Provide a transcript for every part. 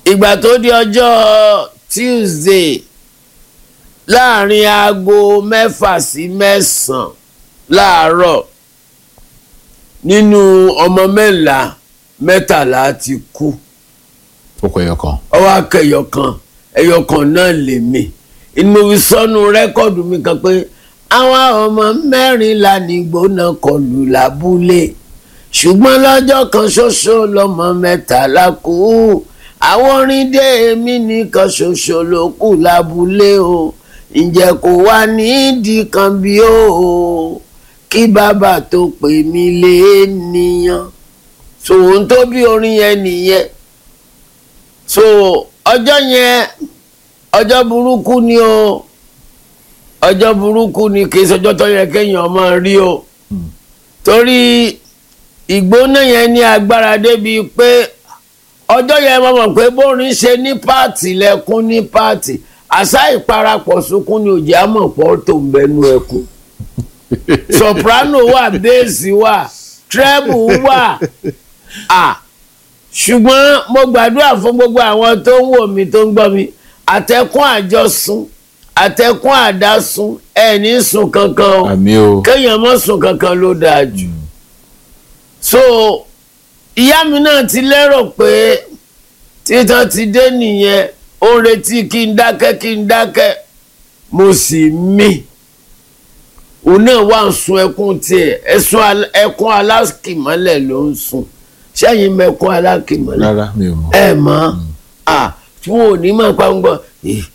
ìgbà tó di ọjọ́ Tuesday láàrin aago mẹ́fà sí mẹ́sàn-án láàárọ̀ nínú ọmọ mẹ́la mẹ́tàlá ti kú ó kọ ẹyọ kan. ọwọ́ akẹyọ kan ẹyọ kan náà lè mí inú fi sọnù rẹ́kọ̀dù mi kan pé àwọn ọmọ mẹ́rìnlá nígbóná kọlù lábúlé ṣùgbọ́n lọ́jọ́ kan ṣoṣo lọ́mọ mẹ́tàlá kú àwọn orin dé èmi nìkan ṣoṣo ló kù lábúlé o ǹjẹ́ kò wá nídìí kan bí o kí bàbá tó pè mí lé nìyàn tòun tó bí orin yẹn nìyẹn so ọjọ́ yẹn ọjọ́ burúkú ni o ọjọ́ burúkú ni kì í ṣọjọ́ tó yẹ kéèyàn máa rí o torí ìgbóná yẹn ní agbára débi pé ọjọ́ yẹn mo mọ̀ pé bórin ṣe ní páàtì lẹ́kún ní páàtì àṣà ìparapọ̀ sunkún ni òjì àmọ̀pọ̀ tó ń bẹnu ẹkún soprano wà bẹ́ẹ̀sì wà treble wà à ṣùgbọ́n mo gbàdúrà fún gbogbo àwọn tó ń wò mí tó ń gbọ́ mi àtẹ̀kùn àjọsùn àtẹ̀kùn àdásùn ẹ̀ ní sùn kankan o àmì o. kéèyàn má sùn kankan ló dáa jù so ìyá mi náà ti lérò pé títàn ti dé nìyẹn ó ń retí kí n dákẹ́ kí n dákẹ́ mo sì mí òun náà wà ń sun ẹkún tiẹ̀ ẹ̀sùn al- ẹkún alákìmọ́lẹ̀ ló ń sun sẹ́yìn mẹ́kún alákìmọ́lẹ̀ rárá mi ò mọ̀. ẹ mọ̀ à tí wọn ò ní máa pa ń gbọ́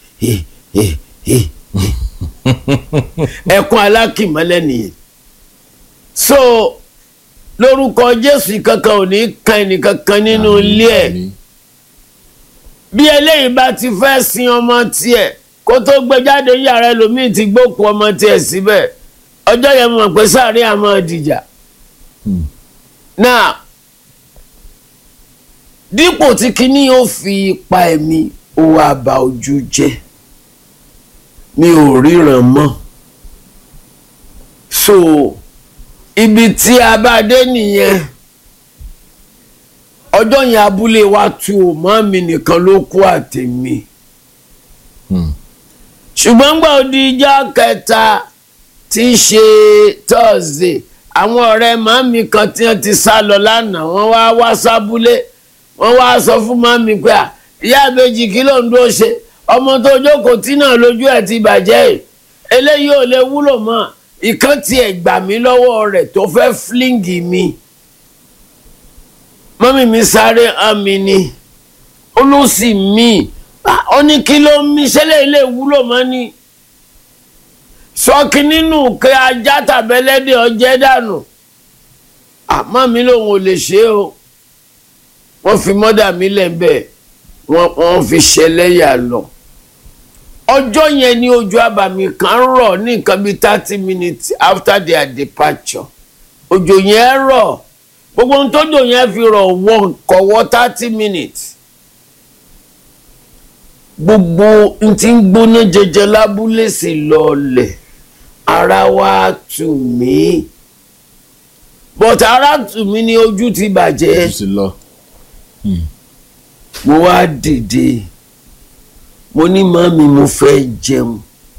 ẹkún alákìmọ́lẹ̀ nìyẹn so lórúkọ Jésù kankan ò ní kan ẹnìkankan nínú ilé ẹ̀ Àmín. bí eléyìí bá ti fẹ́ sin ọmọ tiẹ̀ kó tó gbé jáde yàrá ẹlòmíì ti gbókùn ọmọ tiẹ̀ síbẹ̀ ọjọ́ yẹn mọ̀ pé sáré àmọ́ dìjà Hmm. náà dípò tí kinní yóò fi pa ẹ̀mí ó wá bà ojú jẹ́ mi ò ríran mọ́ so ibi tí a bá dé nìyẹn ọjọ́ yẹn abúlé wa tu ò mọ́ mi nìkan ló kú àtẹ̀mí Hmm. ṣùgbọ́n gbà ó di ijọ́ kẹta tí í ṣe Thursday àwọn ọ̀rẹ́ màmí kan tí wọ́n ti sá lọ lánàá wọ́n wá wá sábúlé wọ́n wá sọ fún màmí pé à ìyá àbèjì kí ló ń dúró ṣe ọmọ tó jókòó tí náà lójú ẹ̀ ti bàjẹ́ ẹ̀ eléyìí ò lè wúlò mọ́ ìkan tiẹ̀ gbà mí lọ́wọ́ rẹ̀ tó fẹ́ fílíǹgì mi mọ́mí mi sáré hàn mí ni ó ló sì mí ó ní kí ló ń mí ṣẹlẹ̀ ilé wúlò mọ́ ni sọ́ọ̀kì nínú kí ajá tàbẹ́lẹ́dẹ̀ ọjẹ́ dànù àmọ́ mi lòun ò lè ṣe o wọ́n fi mọ́dà mi lẹ́ńbẹ̀ wọ́n wọ́n fi ṣẹlẹ́yà lọ ọjọ́ yẹn ni ojú àbàmì kan rọ̀ ní nǹkan bíi thirty minutes after their departure òjò yẹn rọ̀ gbogbo ohun tó jò yẹn fi rọ̀ wọ́n kọ̀wọ́ thirty minutes gbogbo n ti ń gbóná jẹjẹ lábúlé sí lọlẹ̀ ara wa tù mí bọ̀tà ara tù mí ní ojú ti bàjẹ́ Ó sì lọ. mo wá dìde mo ní màmí mo fẹ́ jẹun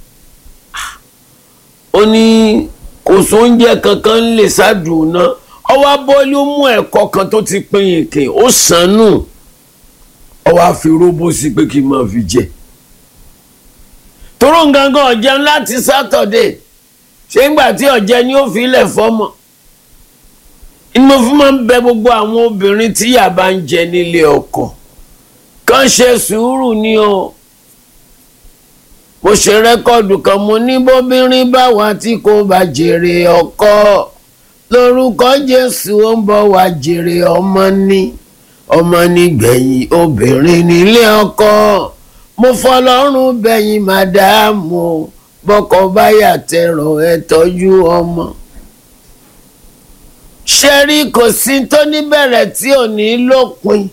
ó ní kò sóúnjẹ kankan lè ṣáàdùn náà ọwọ́ abọ́lé ó mú ẹ̀kọ́ kan tó ti pín yìnkìn ó sànù ọwọ́ àfi róbó sí pé kí n máa fi jẹ toró gangan ọ̀jẹun láti sátọ̀dé ṣé ńgbà tí ọ̀jẹ ni ó fi ilẹ̀ fọ́mọ inú mo fi máa ń bẹ gbogbo àwọn obìnrin tí ìyà bá ń jẹ nílé ọkọ kàn ṣe sùúrù ni o mo ṣe rẹ́kọ̀dù kan mo ní bóbìnrin bá wà tí kò bá jèrè ọkọ lórúkọ Jésù ó ń bọ̀ wá jèrè ọmọ ní ọmọ nígbẹ̀yìn obìnrin nílé ọkọ mo fọlọ́run bẹ̀yìn màdáàmù bọ́kọ báyà tẹ̀rọ ẹ tọ́jú ọmọ. ṣé rí kò sí tó níbẹ̀rẹ̀ tí ò ní lópin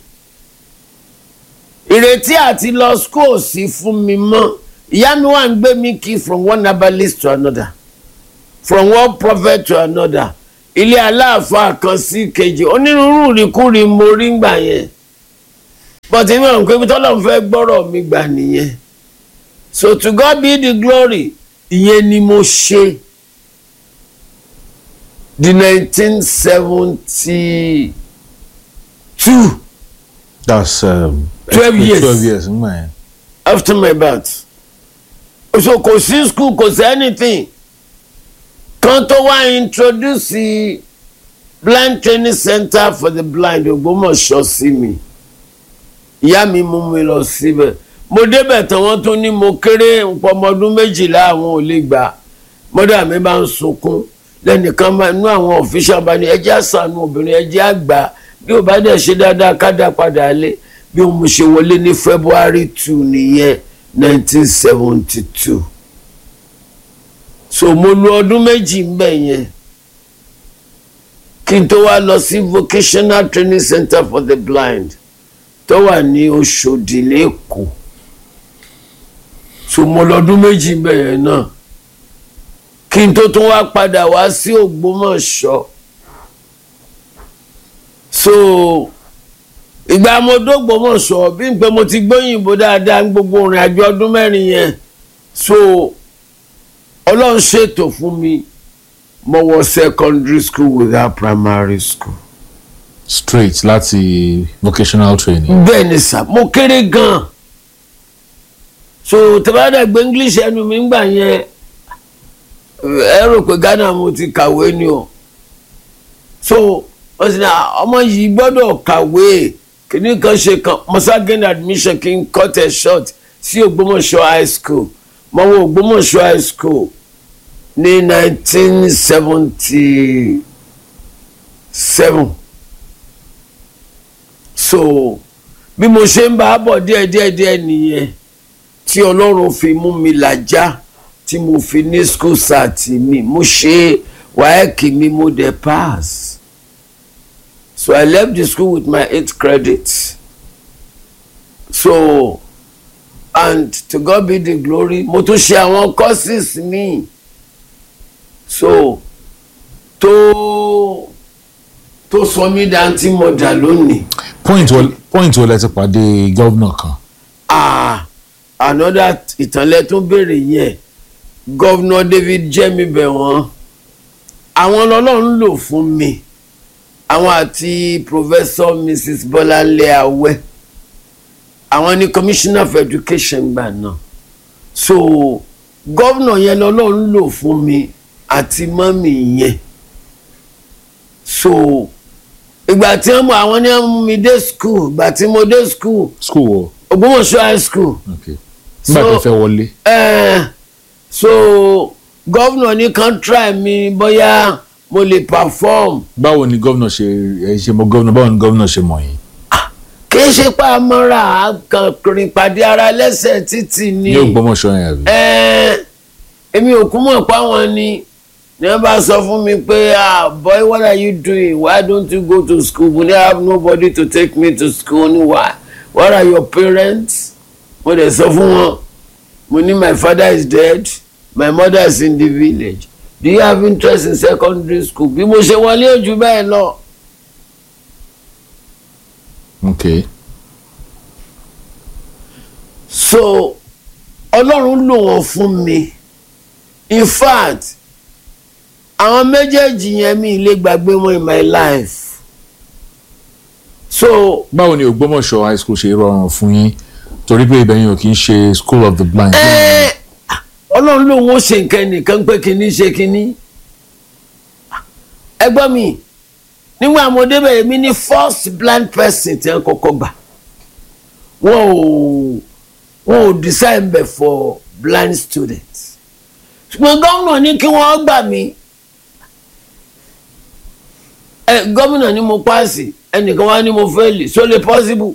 ìrètí àti lọ school sí fún mi mọ́ ìyá mi wà ń gbé mi kí from one herbalist to another from one prophet to another ilé aláàfáà kan sí kejì onírúurú ìrìkúrì mo rí gbà yẹn but èmi àwọn pé tọ́lọ́run fẹ́ gbọ́rọ̀ mi gbà nìyẹn so to God be the glory ìyẹn ni mo ṣe di nineteen seventy two that's um, 12 years. twelve years ngbà yẹn after my birth so kò sí school kò sí anything kan tó wá introduce the blind training center for the blind Ògbómọ̀ṣọ́ sí mi ìyá mi mú mi lọ síbẹ̀ mo débẹ̀ tán wọ́n tún ní mo kéré nǹkan ọmọ ọdún méjìlá àwọn ò lè gbà mọ́dà mi bá ń sunkún lẹ́nìkan máa nú àwọn official bá ní ẹjẹ́ àṣàánú obìnrin ẹjẹ́ àgbà bí ó bá dẹ̀ ṣe dáadáa ká dá padà lé bí mo ṣe wọlé ní February two nìyẹn nineteen seventy two so mo lu ọdún méjì ń bẹ̀ yẹn kí n tó wá lọ sí vocational training center for the blind tó wà ní Òṣòdì lẹ́kọ̀ọ́ so mo lọ́dún méjì ń bẹ̀ yẹn náà kí n tó tún wá padà wá sí Ògbómọ̀ṣọ́ so ìgbà mo dógbòmọ̀ṣọ́ bí n pé mo ti gbóyìnbó dáadáa ní gbogbo ìrìn àjò ọdún mẹ́rin yẹn so ọlọ́run ṣètò fún mi mo wọ secondary school without primary school. straight láti vocational training. bẹ́ẹ̀ ni sà mo kéré gan-an so tẹ́bàdà gbé english ẹnu mi gbà yẹn ẹ rò pé ghana mo ti kàwé ni o so wọ́n sì ní ọmọ yìí gbọ́dọ̀ kàwé kìíní kan ṣe kan mọ́sá gain admission kí n cut it short sí Ògbómọ̀ṣọ́ high school mo wọ Ògbómọ̀ṣọ́ high school ní nineteen seventy seven so bí mo ṣe ń bá a bọ̀ díẹ̀díẹ̀díẹ̀ nìyẹn tí ọlọ́run fi mú mi làjá tí mo fi ní school sat mi mo ṣe wáyẹ̀kì mi mo dẹ̀ pass so I left the school with my eight credits so and to God be the glory mo tún ṣe àwọn courses mi so tó tó sọ mí dantí mo dà lónìí point wo point wo lẹ ti pàdé gọ́vnà kan. ah another ìtànlẹ̀ tún béèrè yẹn gọ́vnà David jẹ́mi bẹ̀ wọ́n àwọn lọ́lọ́run lò fún mi àwọn àti professor mrs bọ́láńlé awẹ́ àwọn ni commissioner for education gbà náà so gọ́vnà yẹn lọ́lọ́run lò fún mi àti mọ́mì yẹn so ìgbà tí wọ́n mú àwọn ní wọ́n mú mi dé school ìgbà tí mo dé school school wo. Ògbómọ̀ṣọ́ high school okay. nígbà So- tó fẹ́ wọlé. eh, so gọ́vnà ní kan try mi bóyá mo lè perform báwo ni gọ́vnà ṣe ẹ ṣe mọ gọ́vnà báwo ni gọ́vnà ṣe mọ̀ yín. kì í ṣe pa mọ́ra àkànkùnrin pàdé ara lẹ́sẹ̀ títì ni ní Ògbómọ̀ṣọ́ yẹn àbí. Eh, èmi ò kú mọ̀ páwọn ni ní wọ́n bá sọ fún mi pé ah boy what are you doing why don't you go to school mo ní I have nobody to take me to school ní why what are your parents mo dẹ̀ sọ fún wọn mo ní my father is dead my mother is in the village do you have interest in secondary school bí mo ṣe wọlé ojú bẹ́ẹ̀ lọ. okay. so ọlọ́run lò wọ́n fún mi in fact àwọn méjèèjì yẹn mi lè gbàgbé wọn in my life so báwo ni Ògbómọ̀ṣọ́ high school ṣe rọrùn fún yín torí pé ibẹ̀ yẹn ò kí ń ṣe school of the blind. ẹ́ẹ́, ọlọ́run ló ń ṣe nǹkan nìkan pé kínní ṣe kínní ẹgbọ́n mi nígbà mo débẹ̀ èmi ní first blind person tí wọ́n kọ́kọ́ gbà wọ́n ò wọ́n ò design bẹ̀ for blind students ṣùgbọ́n gómìnà ní kí wọ́n gbà mí ẹ gómìnà ní mo paasi ẹnìkan wá ní mo fẹ́ẹ̀lì so lè possible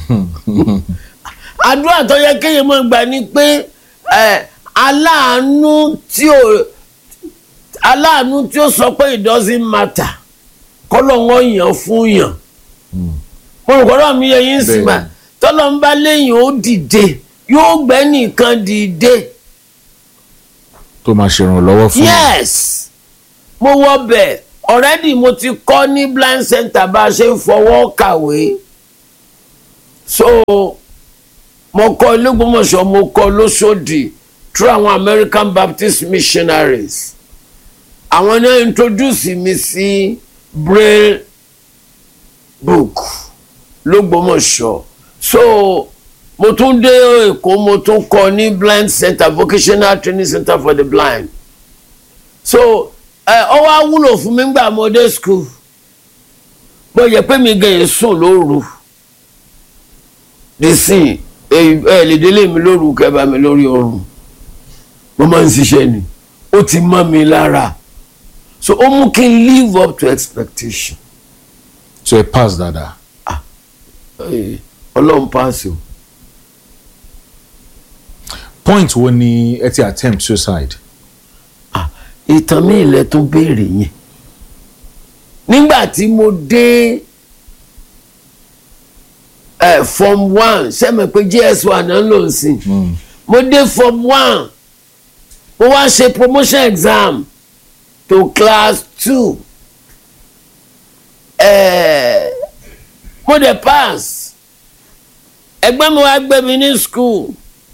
àdúrà tó yẹ kéèyàn máa gbà ni pé ẹ aláàánú tí ò aláàánú tí ó sọ pé it doesn't matter kọ́lọ̀ wọn yàn fún yàn mo rò kọ́lọ̀ mi yẹ yín sí ma Bẹ́ẹ̀ni. tọ́lọ́ ń bá léyìn ó dìde yóò gbẹ́ nìkan dìde tó máa ṣèrànlọ́wọ́ fún yín. yes mo wọ bẹ̀ already mo ti kọ́ ní blind center bá a ṣe ń fọwọ́ kàwé so mo kọ́ ilé-ìgbọ́mọ̀ṣọ́ mo kọ́ lóṣòdì through àwọn American Baptist missionaries àwọn náà introduce mi sí braille book lógbómọ̀ṣọ́ so mo tún dé èkó mo tún kọ́ ní blind center vocational training center for the blind so ẹ ọ wá wúlò fún mi gbà mo dé school bó yẹ pé mi gan yẹn sùn lóru nísìn ẹ lè délé mi lóru kẹba mi lórí oorun mo máa ń ṣiṣẹ́ ni ó ti mọ́ mi lára so ó mú kí n live up to expectation so ẹ pass dáadáa Eh, ọlọ́run paasi o point wo ni ẹ ti attempt suicide Ah, ìtàn mi ilẹ̀ tó béèrè yẹn nígbà tí mo dé eh, form one sẹ́mi pé gs one náà ló ń sìn mo dé form one mo wá ṣe promotion exam to class two eh, mo dẹ̀ pass ẹgbẹ́ mi wá gbé mi ní school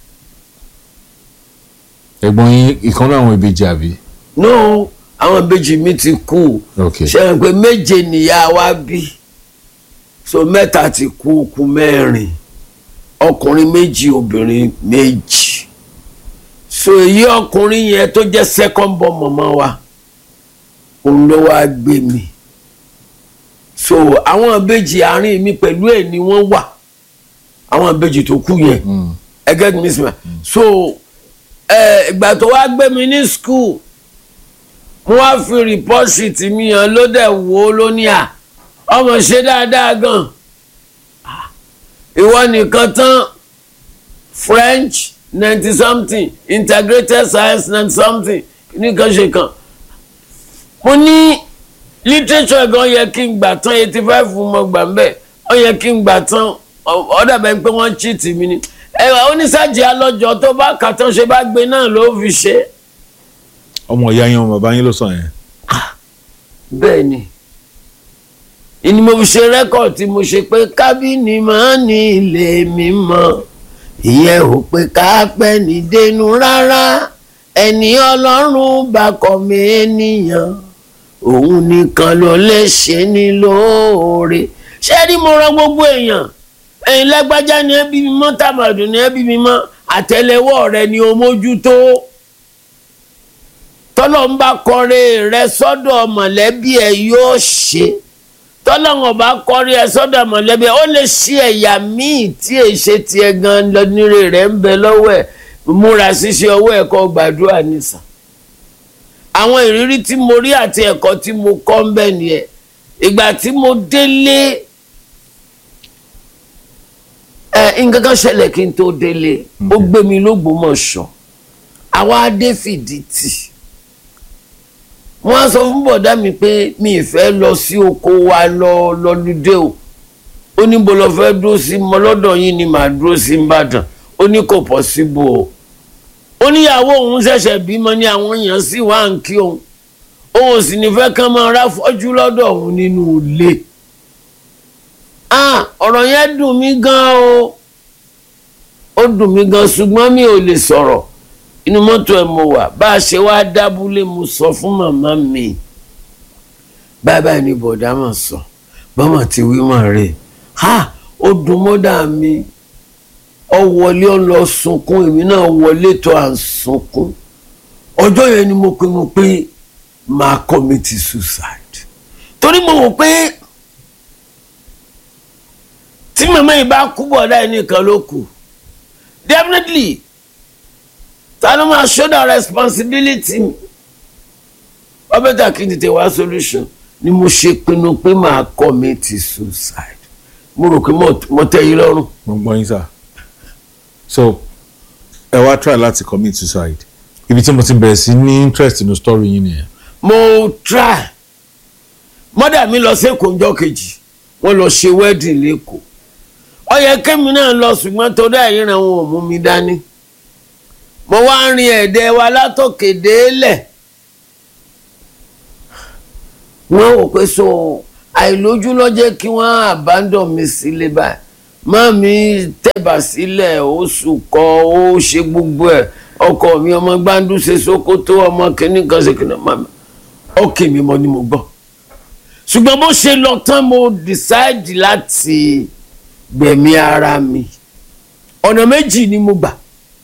ẹ̀gbọ́n yín ìkan náà àwọn ìbejì àbí no àwọn ìbejì mi ti kú ok ṣe pé méje nìyá wa bí so mẹ́ta ti kú kú mẹ́rin ọkùnrin méjì obìnrin méjì so èyí ọkùnrin yẹn tó jẹ́ second born mọ̀mọ́ wa òun ló wá gbé mi so àwọn ìbejì àárín mi pẹ̀lú ẹ̀ ni wọ́n wà àwọn ìbejì tó kú yẹn Mm. ẹgẹ́ mi sì máa so ẹ, ìgbà tó wá gbé mi ní school mo wá fi report sheet mi hàn ló dẹ̀ wò ó lóní à ọmọ ṣe dáadáa gan Ah, ìwọ nìkan tán French ninety something integrated science ninety something nìkan ṣe kan mo ní literature gan yẹ kí n gbà tán eighty five mo gbà ń bẹ̀ ó yẹ kí n gbà tán ó dàbẹ̀ pé wọ́n cheat mi ni ẹ̀wà oníṣàjì alọ́jọ́ tó bá kà tán ṣe bá gbé náà ló fi ṣe é. ọmọ ìyá yín ọmọ bàbá yín ló sọ yẹn bẹ́ẹ̀ ni ìní mo fi ṣe rẹ́kọ̀d tí mo ṣe pé kábìnì máa ní ilé mi mọ́ ìyẹn ò pé ká pẹ́ ní dénú rárá ẹni ọlọ́run bá kọ́ mi ènìyàn òun nìkan ló lè ṣe ní lóore ṣé rí mo rán gbogbo èèyàn ẹ̀yin lágbájá ni ẹbí mi mọ́ tàmàdùn ni ẹbí mi mọ́ àtẹ́lẹwọ́ rẹ ni o mójútó tọ́lọ́n bá kọrin rẹ sọ́dọ̀ mọ̀lẹ́bí ẹ yóò ṣe tọ́lọ́n bá kọrin ẹ sọ́dọ̀ mọ̀lẹ́bí ẹ ó lè ṣe ẹ̀yà míì tí èyí ṣe tiẹ̀ gan lọ́nìrè rẹ̀ ń bẹ lọ́wọ́ ẹ̀ múra ṣíṣe ọwọ́ ẹ̀kọ́ gbàdúrà nìsà àwọn ìrírí tí mo rí àti ẹ̀kọ́ tí mo kọ́ ń bẹ nìyẹn ìgbà tí mo délé ẹ nǹkan kan ṣẹlẹ̀ kí n tó délé ó gbé mi lógbómọ̀ṣọ́ àwa adé fìdí tì wọ́n á sọ fún bọ̀dá mi pé mi ì fẹ́ lọ sí oko wa lọ lọ́lùdé o ó ní bó lọ fẹ́ dúró sí mọ lọ́dọ̀ yín ni màá dúró sí Ìbàdàn ó ní kò pọ́síbò o ó níyàwó òun ṣẹ̀ṣẹ̀ bímọ ní àwọn èèyàn sì wá ń kí òun òun sì ní fẹ́ kán máa rá fọ́jú lọ́dọ̀ òun nínú ilé ah ọ̀rọ̀ yẹn dùn mí gan o ó dùn mí gan ṣùgbọ́n mi ò lè sọ̀rọ̀ inú mọ́tò ẹ̀ mo wà bá a ṣe wá dábúlé mo sọ fún màmá mi báyìí ni bọ̀dá mà sọ bámà ti wí mà rè ha ó dùn mọ́dà mi ọ wọlé ọ lọ sunkún èmi náà wọlé tó à ń sunkún ọjọ́ yẹn ni mo pinnu pé máa commit suicide torí mo wò pé tí màmá yìí bá kú bọ̀dá ẹ̀ nìkan ló kù definitely ta ló máa shoulder responsibility mi wọ́n bẹ́tà kí n tètè wá solution ni mo ṣe pinnu pé màá commit suicide mo rò pé mo tẹ́ yín lọ́rùn. mo gbọ́ yín sà so ẹ wá try láti commit suicide ibi tí mo ti bẹ̀rẹ̀ sí ní interest nínú story yín nìyẹn mo try mọ́dà mi lọ sí èkó ńjọ́ kejì wọ́n lọ ṣe wedding lẹ́kọ̀ọ́ ó yẹ kémi náà lọ ṣùgbọ́n torí àìríran wọn ò mú mi dání mo wá ń rin ẹ̀dẹ̀ wa látòkè délẹ̀ wọ́n wò pé so àìlójú ló jẹ́ kí wọ́n abandon mi sílé báyìí mami tẹ̀bà sílẹ̀ ó sùkọ́ ó ṣe gbogbo ẹ̀ ọkọ mi ọmọ gbáǹdú ṣe sókótó ọmọ kìnnì kan ṣe kìnnì mami ọkì mi mọ ni mo gbọ́ ṣùgbọ́n bó ṣe lọ tán mo decide láti gbẹ̀mí ara mi ọ̀nà méjì ni mo gbà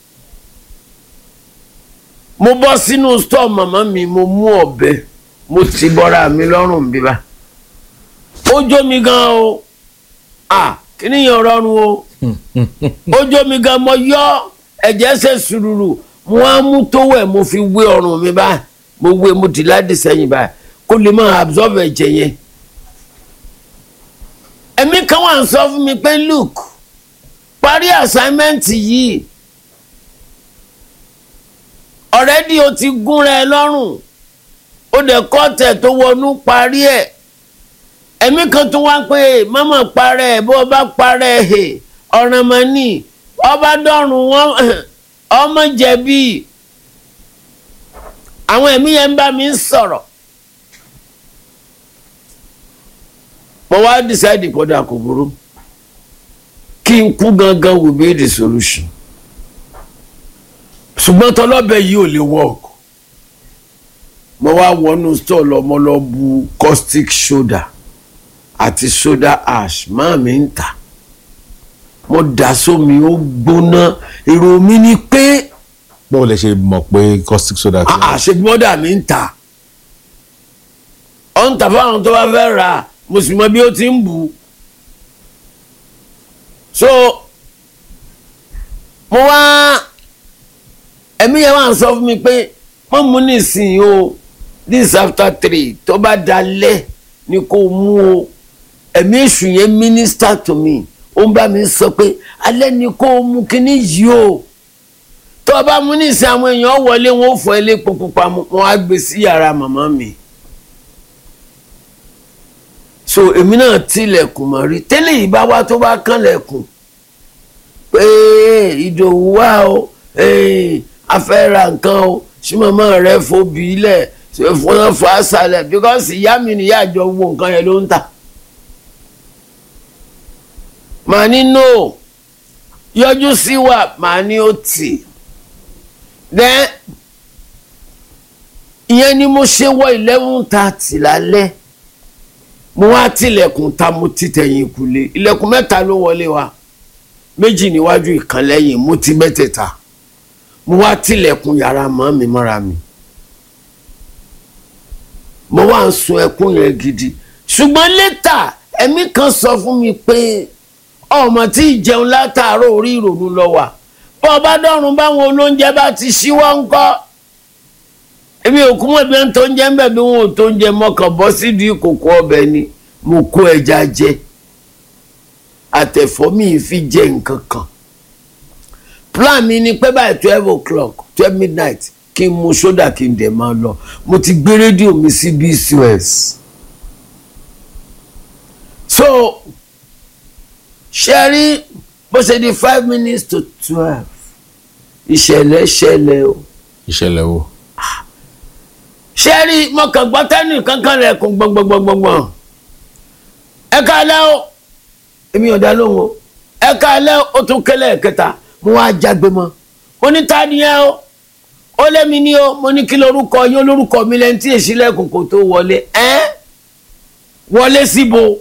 mo bọ́ sínú stọọ màmá mi mo mú ọ̀bẹ mo ti bọ́ra mi lọ́rùn bíbá ó jó mi gan o à kíní yẹn rọrùn o ó jó mi gan mo yọ ẹ̀jẹ̀ ṣe sùrùrù mo á mú tówẹ̀ mo fi wé ọrùn mi báyìí mo wé mo ti láti sẹ́yìn báyìí kó lè máa absorb ẹ̀jẹ̀ yẹn ẹ̀mí kan wà ń sọ fún mi pé look parí assignment yìí already o ti gúnra ẹ lọ́rùn ó dẹ̀ kọ́tẹ̀ tó wọnú parí ẹ̀ ẹ̀mí kan tún wá pé mọ́mọ́ parẹ́ ẹ̀ bó o bá parẹ́ ẹ̀ ọ̀ràn mọ́ ni ọba dọ́rùn wọn ọmọ jẹ̀bi àwọn ẹ̀mí yẹn ń bá mi sọ̀rọ̀ mo wá decide kódà kò burú kí n kú gangan will be the solution ṣùgbọ́n tọlọ́bẹ yìí ò lè work mo wá wọnú store lọ mo lọ bu caustic soda àti soda ash máa mi ń tà mo dà sómi ó gbóná èrò mi ni pé báwo lẹ ṣe mọ̀ pé caustic soda ti wà? àṣegbọ́dà mi ń tà ọ̀ ń tà fáwọn tó bá fẹ́ rà mo sì mọ bí ó ti ń bù ú so mo wá ẹ̀mí yẹn wà ń sọ fún mi pé wọ́n mú nísìnyí o this after three tó bá dalẹ̀ ni kò mú o ẹ̀mí èṣù yẹn minister to me ó ń bá mi sọ pé alẹ́ ni kò mú kíní yìí o tó o bá mú nísìnyí àwọn èèyàn wọlé wọn ò fọ ilé pupa wọn á gbé sí yàrá màmá mi so èmi náà tilẹ̀kùn mọ́ rí tẹ́lẹ̀ yìí bá wá tó bá kànlẹ̀kùn pé ìdòwú wá o a fẹ́ ra nǹkan o ṣé màmá rẹ fobi ilẹ̀ ṣe fún wọn fà á sálẹ̀ because ìyá mi nìyá àjọ wo nǹkan yẹn ló ń tà. màá ní no yọjú sí wa màá ní ó tì then ìyẹn ni mo ṣe wọ eleven thirty lálẹ́ mo wá tilẹ̀kùn ta mo ti tẹ̀yìn kulè ilẹ̀kùn mẹ́ta ló wọlé wa méjì níwájú ìkan lẹ́yìn mo ti mẹ́tẹ̀ẹ̀ta mo wá tilẹ̀kùn yàrá mọ́ mi mọ́ra mi mo wá ń sun ẹkún yẹn gidi ṣùgbọ́n létà ẹ̀mí kan sọ fún mi pé ọmọ tí ìjẹun látàárọ̀ orí ìrònú lọ wà bọ́ ọ bá dọ́run báwọn olóúnjẹ bá ti ṣíwọ́ ńkọ́ èmi ò kú mọ̀ bí wọ́n tó ń jẹ́ ń bẹ̀ bí wọ́n ò tó ń jẹ mọ́kàn bọ́ sídìí ìkòkò ọbẹ̀ ni mo kó ẹja jẹ àtẹ̀fọ́ mi fi jẹ nǹkan kan plan mi ni pé báyìí twelve o'clock twelve midnight kí n mu sódà kí n dẹ̀ máa lọ mo ti gbé rédíò mi sí bcos so ṣe rí bó ṣe di five minutes to twelve ìṣẹ̀lẹ̀ ṣẹlẹ̀ o ìṣẹ̀lẹ̀ wo. ṣe rí mọ̀kàn gbọ́tẹ́nì kankan rẹ̀ kún gbọ̀ngbọ̀ngbọ̀ngbọ̀n ẹ káalẹ́ o èmi ò dá lóhùn o ẹ káalẹ́ o tún kẹlẹ́ kẹta mo wá jágbe mọ́ mo ní ta ni ẹ o ó lémi ní o mo ní kí lorúkọ yín olórúkọ mi lẹ́ni tí èsì lẹ́kùn kò tó wọlé ẹ́ wọlé síbo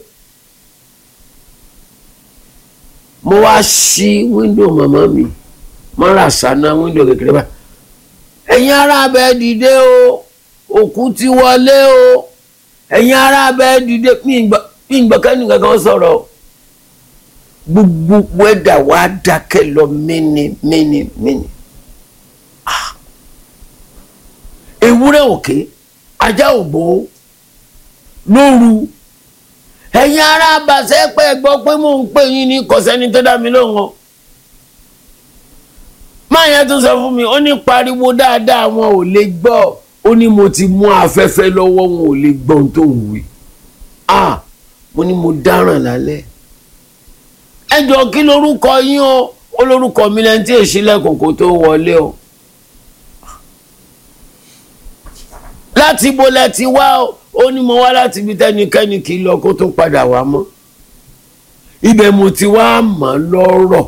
mo wá ṣí wíńdò màmá mi mọ́ra ṣáná wíńdò kékeré báyìí ẹ̀yin ará abẹ́ dìde o òkú ti wọlé o ẹ̀yin ará abẹ́ dìde mi ìgbà kẹ́ni kankan sọ̀rọ̀ o gbogbo wẹ́dà wa dákẹ́ lọ mẹ́ni mẹ́ni mẹ́ni ewúrẹ́ òkè ajá ògbó lóru ẹ̀yin ará abàṣẹ́ pẹ́ gbọ́ pé mò ń pè yín ní kọ̀sẹ́ni tó dá mi lóhùn o máa yẹn tún sọ fún mi ó ní pariwo dáadáa wọn ò lè gbọ́ ó ní mo ti mú afẹ́fẹ́ lọ́wọ́ wọn ò lè gbọ́ ohun tó ń wí ah mo ní mo dáràn lálẹ́ ẹ jọ kí lorúkọ yín o ó lórúkọ mi lẹ́ni tí èsì lẹ́kùn kó tó wọlé o láti ibo lẹ ti wá o ó ní mo wá láti ibi tẹnikẹ́ni kì í lọ kó tó padà wá mọ́ ibẹ̀ mo ti wá mọ̀ lọ́rọ̀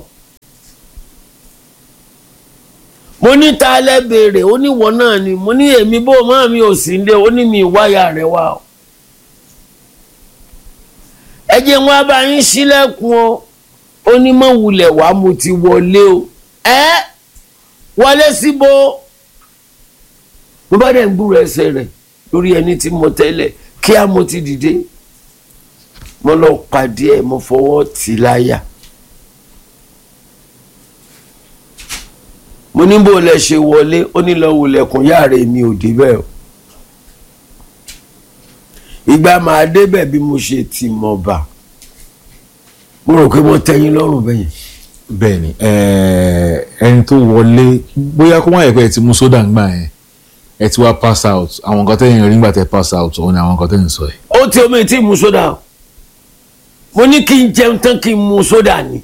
mo ní ta lẹ́ béèrè ó ní wọ́n náà ni mo ní èmi bó máa mi ò sí ndé ó ní mi ìwáyà rẹ̀ wá o ẹ jẹ́ wọn bá yín sílẹ̀kùn o ó ní mọ̀ wulẹ̀ wá mo ti wọlé o ẹ́ wọlé síbo mo bá dẹ̀ ń gbúrò ẹsẹ̀ rẹ̀ lórí ẹni tí mo tẹ́lẹ̀ kíá mo ti dìde mo lọ pàdé ẹ̀ mo fọwọ́ tì í láyà mo ní bó lẹ ṣe wọlé ó ní lọ wulẹ̀kùn yára mi ò débẹ̀ o ìgbà máa débẹ̀ bí mo ṣe ti mọ̀ bá mo rò pé mo tẹ́yìn lọ́rùn bẹ́yẹn bẹ́ẹ̀ ni eh, ẹni tó wọlé bóyá kó má yẹ pé ẹ ti mú sódà ń gbà yẹn ẹ ti wá pass out àwọn nǹkan tẹ́yìn rí nígbà tẹ́ pass out òun ni àwọn nǹkan tẹ́yìn sọ yìí. ó ti omi tí mu sódà o mo ní kí n jẹun tán kí n mu sódà ni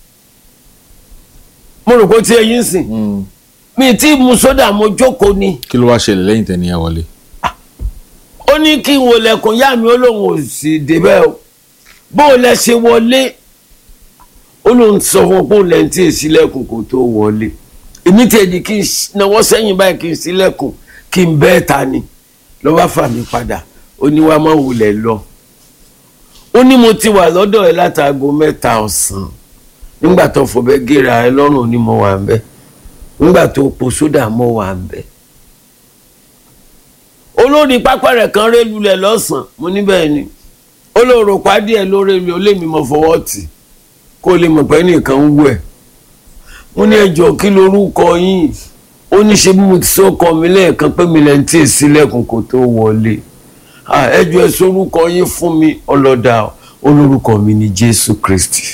mo rò pé ó ti ẹyin sìn mi tí mu sódà mo jókòó ni kí ló wá ṣẹlẹ̀ lẹ́yìn tẹ́ ni ẹ wọlé. ó ní kí n wò lẹ́kùn yá mi ó lóun ò sì débẹ̀ o bó o lẹ ṣe wọlé ó lóun sọ fún un pé òun lẹ́yìn tí ì sílẹ̀kùn kó tó wọlé èmi tiẹ̀ di kí n náwó sẹ́yìn báyìí kí n sílẹ̀kùn kí n bẹ́ẹ̀ ta ni ló bá fà mí padà ó ní wàá má wulẹ̀ lọ ó ní mo ti wà lọ́dọ̀ ẹ látàgò mẹ́ta ọ̀sán nígbà tó fọbẹ́ gíra ẹ lọ́rùn ni mo wà ń bẹ́ nígbà tó po sódà mo wà ń bẹ́ olórí pápá rẹ̀ kan ré lulẹ̀ lọ́sàn-án mo ní bẹ́ẹ̀ ni olóòrò pàdé ẹ̀ lórí mi ó lé mi mọ́ fọwọ́ tì kó lè mọ̀ pé nìkan ń wẹ̀ mo ní ẹjọ́ kí lorúkọ yín ó ní ṣe bí mo ti sọ ọkọ mi lẹ́ẹ̀kan pé mi lẹ́ni tí èsì lẹ́kùn kó tó wọlé ẹjọ́ ẹ sórúkọ yín fún mi ọlọ́dà olórúkọ mi ni Jésù Kristi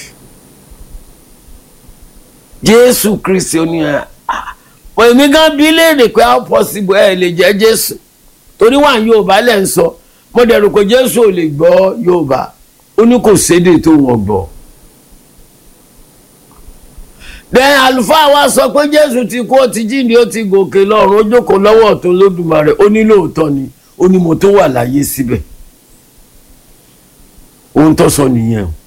Jésù Kristi ó ní ẹ pọ̀ èmi gan bí léèrè pé how possible ẹ lè jẹ́ Jésù torí wà ní Yorùbá lẹ́ ń sọ mo dẹ̀rù pé Jésù ò lè gbọ́ Yorùbá ó ní kò sédè tó wọ́n gbọ́ bẹ́ẹ̀ àlùfáà wa sọ pé jésù ti kú ó ti jíǹde ó ti gòkè lọ́run ó jókòó lọ́wọ́ ọ̀tún lódùmarè ó ní lóòótọ́ ni ó ní mo tó wà láyé síbẹ̀ ohun tó sọ nìyẹn o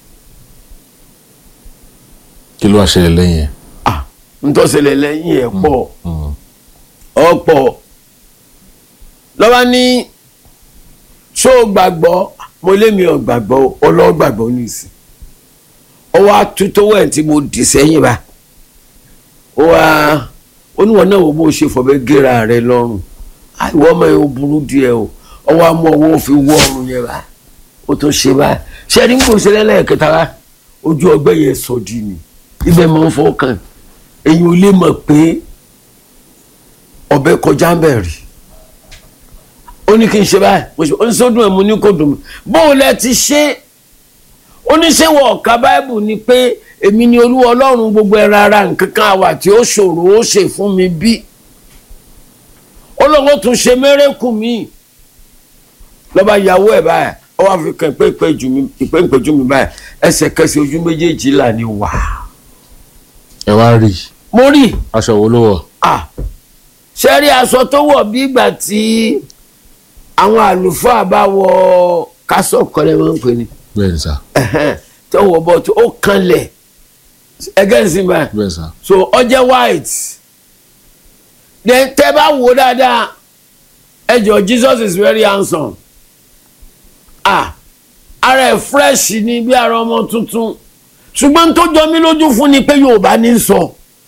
kí ló wá ṣẹlẹ̀ lẹ́yìn ẹ̀. ah n tó ṣẹlẹ̀ lẹ́yìn ẹ̀ pọ̀ ọ̀pọ̀ lọ́wọ́ ní ṣó o gbàgbọ́ mo lé mi ò gbàgbọ́ ọlọ́ọ̀ gbàgbọ́ nìsín ọwọ́ atútọ́wọ́ ẹ̀ tí mo dì sẹ́yìn bá ó wá oníwọ̀n náà wo bó ṣe fọ̀bẹ́ gẹ́ra rẹ lọ́rùn àìwọ́ ọmọ yẹn ó burú díẹ̀ o ọwọ́ amú ọwọ́ fi wọ́ ọrùn yẹn bá ó tó ṣe bá ṣe ẹni kò ṣe lẹ́lẹ́kẹta rá ojú ọgbẹ́ yẹn sọ̀dí ni ibẹ̀ máa ń fọkàn èyí ò lè mọ̀ pé ọbẹ̀ kọjá ń bẹ̀ rí ó ní kí n ṣe báyìí ó ní sódùn ẹ̀ mo ní kò dùn mí bóun lẹ ti ṣe oníṣẹ́wọ̀ ọ̀ka báìbù ni pé èmi ni olúwa ọlọ́run gbogbo ẹran ara nǹkan kan àwà tí ó ṣòro ó ṣe fún mi bí olóńgbò tún ṣe mérékù mi lọ́ba ìyàwó ẹ̀ báyìí ó wá fi kàn ìpéǹpéjú mi báyìí ẹsẹ̀kẹsẹ̀ ojú méjèèjì là ní wà. ẹ wá rí i mo rí aṣọ wo ló wọ̀. ah ṣe rí aṣọ tó wọ̀ bí ìgbà tí àwọn àlùfáà bá wọ kásọ̀ kọ́lẹ́ máa ń pè ní bẹ́ẹ̀ ni sá tó wọ bọ tó ó kanlẹ̀ against him báyìí bẹ́ẹ̀ sá so ó jẹ́ white then tẹ́ bá wò dáadáa ẹ jọ Jesus is very handsome ah ara ẹ̀ fresh ni bí ara ọmọ tuntun ṣùgbọ́n tó jọ mí lójú fún ni pé Yorùbá ní sọ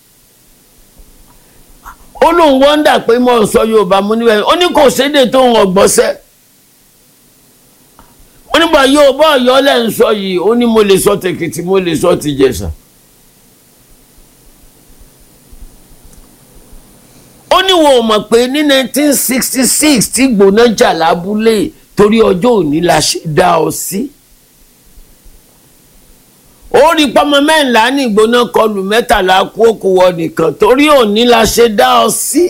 ó lóun wọ́ndà pé mo ń sọ Yorùbá mo níbẹ̀ ó ní kò sédè tó ń ọgbọ́sẹ́ ó nígbà yóò bá ọ̀yọ́ lẹ́ ń sọ yìí ó ní mo lè sọ tèkìtì mo lè sọ tìjẹ̀ṣà. ó ní wọn ò mọ̀ pé ní 1966 tí gbóná jà lábúlé torí ọjọ́ òní la ṣe dá ọ sí. ó rí pọ́mọ mẹ́ńlá ní ìgbóná kọlù mẹ́tàlá kú òkú wọ nìkan torí òní la ṣe dá ọ sí.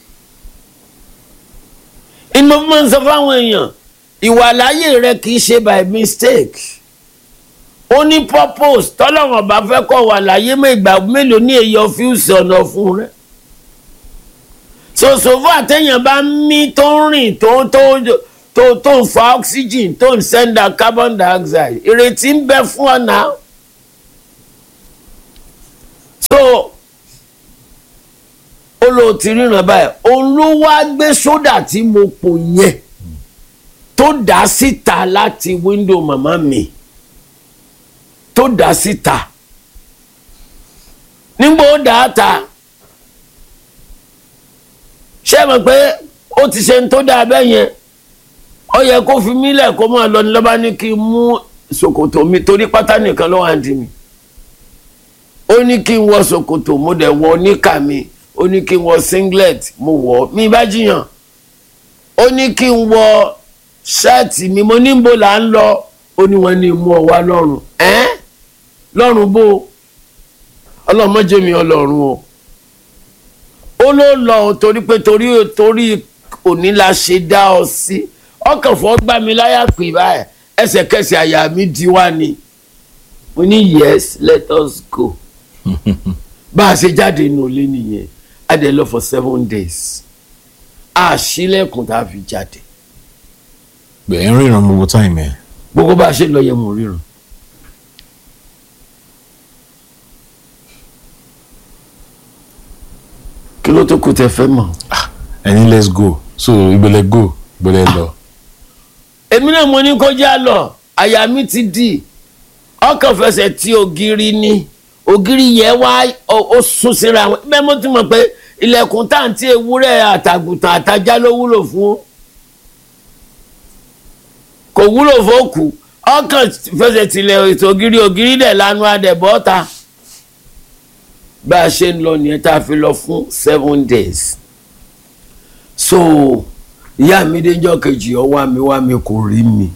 ìmọ̀ fún mi sọ fáwọn èèyàn ìwàláyé rẹ kì í ṣe by mistake ó ní purpose tọ́lọ́wọ̀n bá fẹ́ kọ́ wà láyé ìgbà mélòó ní èyí ọ́fíìsì ọ̀nà fún rẹ sòsòfò àtẹ̀yàn bá mí tó ń rìn tó tó tó tó ń fa oxygen tó ń send out carbon dioxide ìrètí ń bẹ fún ọ náà ló ti ríran báyìí òun ló wá gbé sódà tí mo pò yẹn tó dá síta láti wíńdò màmá mi tó dá síta nígbà ó dá a ta ṣé ẹ mọ̀ pé ó ti ṣe ń tó dáa bẹ́ẹ̀ yẹn ó yẹ kó fi mí lẹ̀ kó máa lọ ní lọ́ba ní kí n mú ṣòkòtò mi torí pátá nìkan ló wà ń di mi ó ní kí n wọ ṣòkòtò mo dẹ̀ wọ níkà mi ó ní kí n wọ singlet mo wọ̀ mi bá jiyàn ó ní kí n wọ ṣáàtì mi mo ní bó là ń lọ ó ní wọn ní mú ọ wá lọ́rùn ẹ́n lọ́rùn bó ọlọ́mọdé mi ọlọ́run o ó ló lọ torí pé torí torí òní la ṣe dá ọ sí ọkàn fọ́ gbá mi láyà pé báyìí ẹsẹ̀kẹsẹ̀ àyà mi di wá ni mo ní yes let us go bá a ṣe jáde inú ilé nìyẹn a dẹ̀ lọ for seven days a ṣílẹ̀kùn tá a fi jáde bẹ́ẹ̀ ń ríran gbogbo táìmù ẹ̀ gbogbo bá a ṣe lọ yẹ mo ríran. kí ló tó kù tẹ fẹ́ mọ̀. ẹni let's go so ìgbẹ́lẹ̀ go ìgbẹ́lẹ̀ lọ. èmi náà mo ní kó já lọ àyà mi ti dì ọkàn fẹsẹ̀ tí ògiri ni ògiri yẹn wá ó ó sún síra wọn bẹ́ẹ̀ mo ti mọ̀ pé ilẹ̀kùn táǹtí ewúrẹ́ àtàgùntàn àtajá ló wúlò fún kò wúlò fóòkù ọkàn fẹsẹ̀ tilẹ̀ ètò ògiri ògiri dẹ̀ lanu adẹ̀bọ́ ta bá a ṣe ń lọ nìyẹn tá a fi lọ fún seven days so ìyá mi déjọ́ kejì ọ wá mi wá mi kò rí mi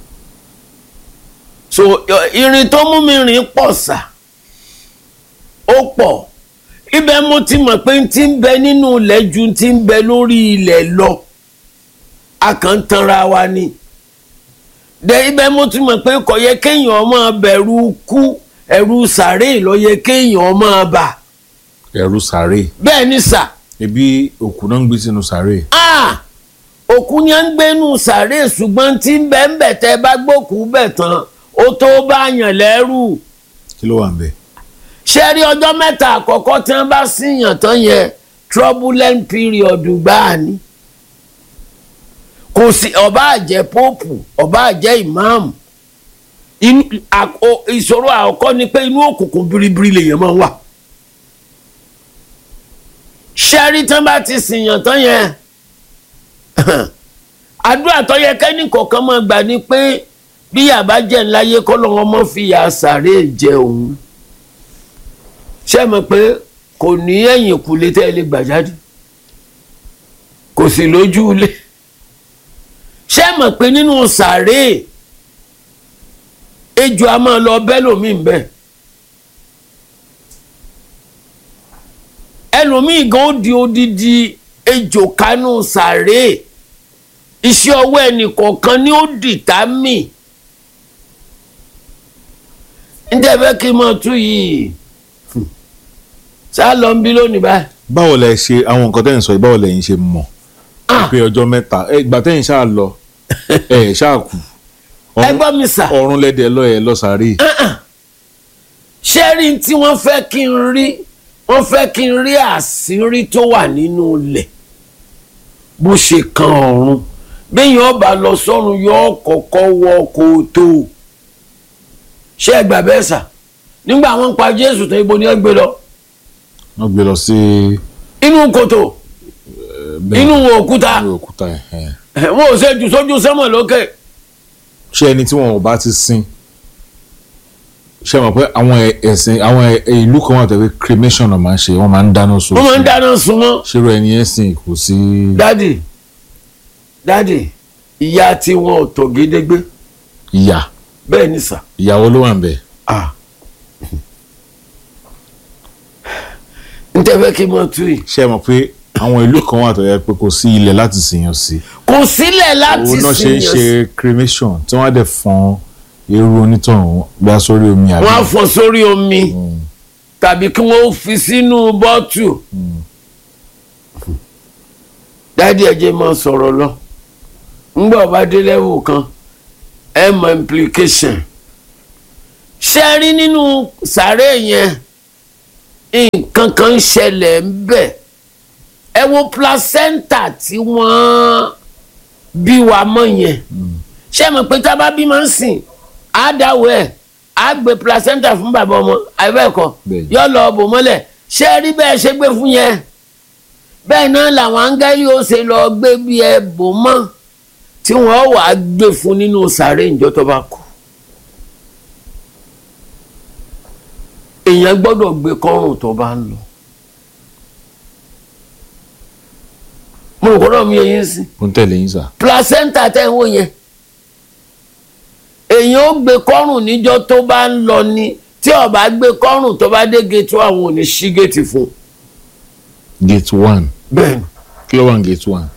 so irin tó mú mi rìn pọ̀ sà ó pọ̀ ibẹ̀ mo ti mọ̀ pé ti ń bẹ nínú ilẹ̀ ju ti ń bẹ lórí ilẹ̀ lọ a kàn ń tanra wa ni dẹ ibẹ̀ mo ti mọ̀ pé kò yẹ kéèyàn máa bẹ̀rù kú ẹ̀rù sàárè ló yẹ kéèyàn máa bà ẹ̀rù sàárè bẹ́ẹ̀ ni sà ebi òkú náà ń gbé sínú sàárè ah òkú ni à ń gbénu sàárè ṣùgbọ́n tí ń bẹ ń bẹ̀ tẹ́ bá gbókùú bẹ̀ tán ó tó bá yàn lẹ́rù kí ló wà ń bẹ̀. ṣé rí ọjọ́ mẹ́ta àkọ́kọ́ tí wọ́n bá síyàn tán yẹn turbulent period gbáà ni kò sí ọba àjẹ́ póòpù ọba àjẹ́ ìmáàmù inú àkó- ìṣòro àkọ́kọ́ ni pé inú òkùnkùn biribiri lèèyàn máa ń wà ṣẹ́rí tán bá ti sìyàn tán yẹn àdúrà tó yẹ kẹ́ni kọ̀ọ̀kan máa gbà ni pé bí yàrá jẹ́ ńláyé kọ́ lọ́wọ́ mọ́ fi yà sàré jẹ òun ṣé ẹ mọ̀ pé kò ní ẹ̀yìn kùlé tẹ́ ẹ lè gbà jáde kò sì lójú ilé ṣé ẹ mọ̀ pé nínú sàré ejò a máa lọ bẹ́ẹ̀ lómi ń bẹ́ẹ̀. ẹlòmíì gan ó di odidi ejò kánú sàré iṣẹ́ ọwọ́ ẹnìkọ̀ọ̀kan ni ó dìtà mí níta fẹ́ kí n máa tú yìí ṣá lọ ń bí lónìí báyìí báwo lẹ ṣe àwọn nǹkan tẹ́yìn sọ yìí báwo lẹ́yìn ṣe mọ̀ Ah. pé ọjọ́ mẹ́ta ẹ ìgbà tẹ́yìn ṣáà lọ ẹ ṣáà kù ẹ gbọ́ mi sà ọ̀run lẹ́dẹ̀ lọ ẹ lọ sàárè ṣé rí tí wọ́n fẹ́ kí n rí wọ́n fẹ́ kí n rí àṣírí tó wà nínú ilẹ̀ bó ṣe kan ọ̀run béèyàn ọba lọ sọ́run yóò kọ́kọ́ wọ kòtò ṣé ẹ gbà bẹ́ẹ̀ sà nígbà wọ́n ń pa Jésù tó ibo ni ẹ gbé lọ wọ́n gbé lọ sí inú kòtò bẹ́ẹ̀ inú òkúta inú òkúta ẹ̀ ẹ̀. wọn ò ṣe jù sójú sánmọ̀ lókè ṣé ẹni tí wọn ò bá ti sin ṣe mọ̀ pé àwọn ẹ̀- ẹ̀sìn àwọn ẹ̀- ìlú kan wà tó pé cremation náà máa ń ṣe wọ́n máa ń dáná sun wọ́n máa ń dáná sun wọ́n. ṣerú ẹni yẹn sìn kò sí dádì dádì ìyá tí wọn ò tọ̀ gédégbé ìyá bẹ́ẹ̀ ni sà. ìyàwó ló wà ń bẹ̀ Ah. n tẹ́ fẹ́ kí n mọ̀ tú yìí. ṣe mọ̀ pé àwọn ìlú kan wà tó yẹ pé kò sí ilẹ̀ láti sìyàn sí kò sílẹ̀ láti òun náà ṣe ń sìn ṣe yàn. cremation tí wọ́n á dẹ̀ fọ́n eérú onítọ̀hún gbá sórí omi àbí wọ́n á fọ́ sórí omi tàbí kí wọ́n fi sínú bọ́tù. dádì ẹ̀jẹ̀ máa sọ̀rọ̀ lọ. ńgbà ọba dé level kan ẹ mọ implication. ṣé ẹ rí nínú sàárè yẹn nǹkan kan ń ṣẹlẹ̀ ń bẹ̀ ẹ wo placenta tí wọ́n bí wa mọ́ yẹn ṣé mo pé tá a bá bí máa ń sìn á dáwọ́ ẹ̀ á gbé placenta fún bàbá ọmọ àìbẹ́ẹ̀kọ́ Bẹ́ẹ̀ni. yọ lọ bò mọ́lẹ̀ ṣé ẹ rí bẹ́ẹ̀ ṣe gbé fún yẹn bẹ́ẹ̀ náà làwọn áńgẹ́lì ó ṣe lọ gbé bí ẹ bò mọ́ tí wọ́n wàá gbé fún nínú sàárè ìjọ tó bá kú. èèyàn gbọ́dọ̀ gbé kọ́rùn tó bá ń lọ. mo rò kọ́dọ̀ mi yẹ yín sí mo ń tẹ̀lé yín sà. placenta tẹ́ ń wò yẹn èèyàn ó gbé kọ́rùn níjọ́ tó bá ń lọ ni tí ó bá gbé kọ́rùn tó bá dé gate one àwọn ò ní ṣí gate fún un. gate one bẹ́ẹ̀ni kí ló wà ní gate one.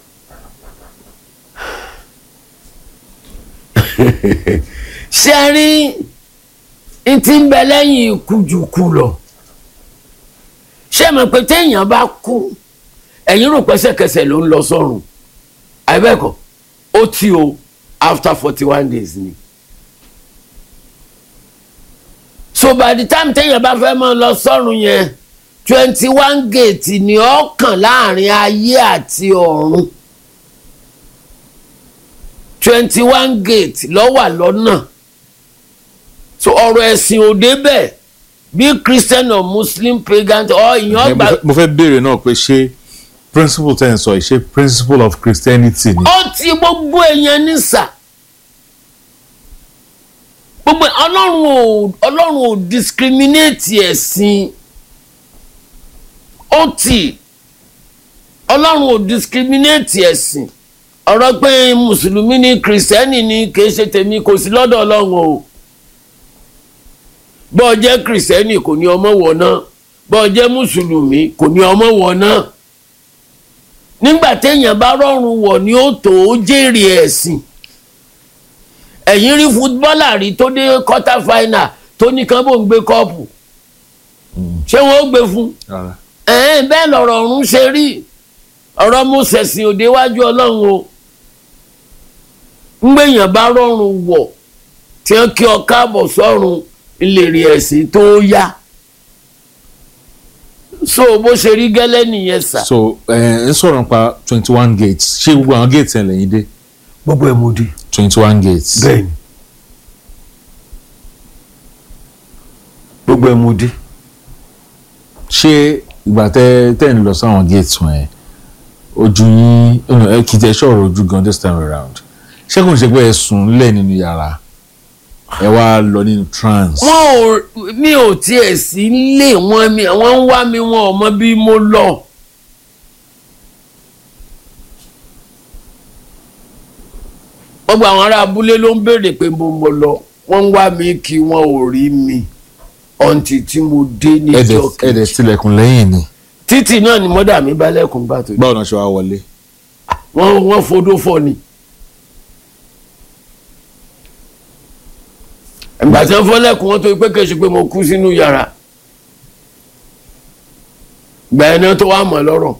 ṣe rí n ti ń bẹ lẹ́yìn ikú jù kú lọ ṣé mọ̀ pé téèyàn bá kú ẹ̀yin rò pẹ́sẹ̀kẹsẹ̀ ló ń lọ sọ́run àìbẹ́ẹ̀kọ́ ó tí o after forty one days ni so by the time téèyàn bá fẹ́ máa lọ sọ́run yẹn twenty one gate ni ó kàn láàrin ayé àti ọ̀run twenty one gate ló wà lọ́nà so ọ̀rọ̀ ẹ̀sìn ò débẹ̀ bí christian or muslim pagan ọ ìyàn Ẹ, mo gbà fẹ́- mo fẹ́ béèrè náà pé ṣé principle ten sọ yìí ṣé principle of Christianity ni. ó ti gbogbo èèyàn nísà gbogbo ọlọ́run ò ọlọ́run ò discriminate ẹ̀sìn ó ti ọlọ́run ò discriminate ẹ̀sìn ọ̀rọ̀ pé mùsùlùmí ni kìrìsìtẹ́nì ni kì í ṣe tèmi kò sí lọ́dọ̀ ọlọ́run o bọ́ọ̀ jẹ́ kìrìsìtẹ́nì kò ní ọmọ wọ̀ náà bọ́ọ̀ jẹ́ mùsùlùmí kò ní ọmọ wọ̀ náà nígbà téèyàn bá rọrùn wọ̀ ni ó tó ó jèrè ẹ̀sìn ẹ̀yìn rí fútbọ́là rí tó dé quarter final tó ní kán bò ń gbé kọ́ọ̀pù ṣé wọ́n ó gbé fún Rárá. ẹ̀ẹ́n bẹ́ẹ̀ lọ̀rọ̀ ọ̀run ṣe rí ọ̀rọ̀ mo ṣẹ̀sìn òde wájú ọlọ́run o ńgbẹ̀yàn bá rọrùn wọ̀ tí wọ́n kí ọ káàbọ̀ sọ́run ìlérí ẹ̀sìn tó yá so bó ṣe rí gẹ́lẹ́ nìyẹn sà. so ẹ ń sọ̀rọ̀ nípa twenty one gates ṣé gbogbo àwọn gates yẹn lẹ́yìn dé gbogbo ẹ̀ mo di. twenty one gates. bẹ́ẹ̀ni gbogbo ẹ̀ mo di. ṣé ìgbà tẹ tẹ ń lọ sáwọn gates wọn yẹn ojú yín ọ̀nà ẹ kìí tẹ ṣọ̀rọ̀ ojú gan this time around ṣé kò ń ṣe pé ẹ sùn lẹ̀ nínú yàrá ẹ wá lọ nínú trance. wọn ò mi ò tiẹ̀ sí lé wọn mi àwọn ń wá mi wọn ò mọ bí mo lọ. gbogbo àwọn ará abúlé ló ń béèrè pé mo mo lọ wọ́n ń wá mi kí wọn ò rí mi ọ̀ǹtì tí mo dé ẹ̀dẹ̀ níjọ́ ẹ̀dẹ̀ kejì tilẹ̀kùn lẹ́yìn ni títì náà ni mọ́dà mi bá lẹ́kùn bá tó dé báwo náà ṣe wá wọlé. wọ́n wọ́n fodó fọ́ ni. ìgbà tí wọ́n fọ́ lẹ́kùn wọn tó pé kèsì pé mo kú sínú yàrá gbà ẹ̀ náà tó wà mọ́ lọ́rọ̀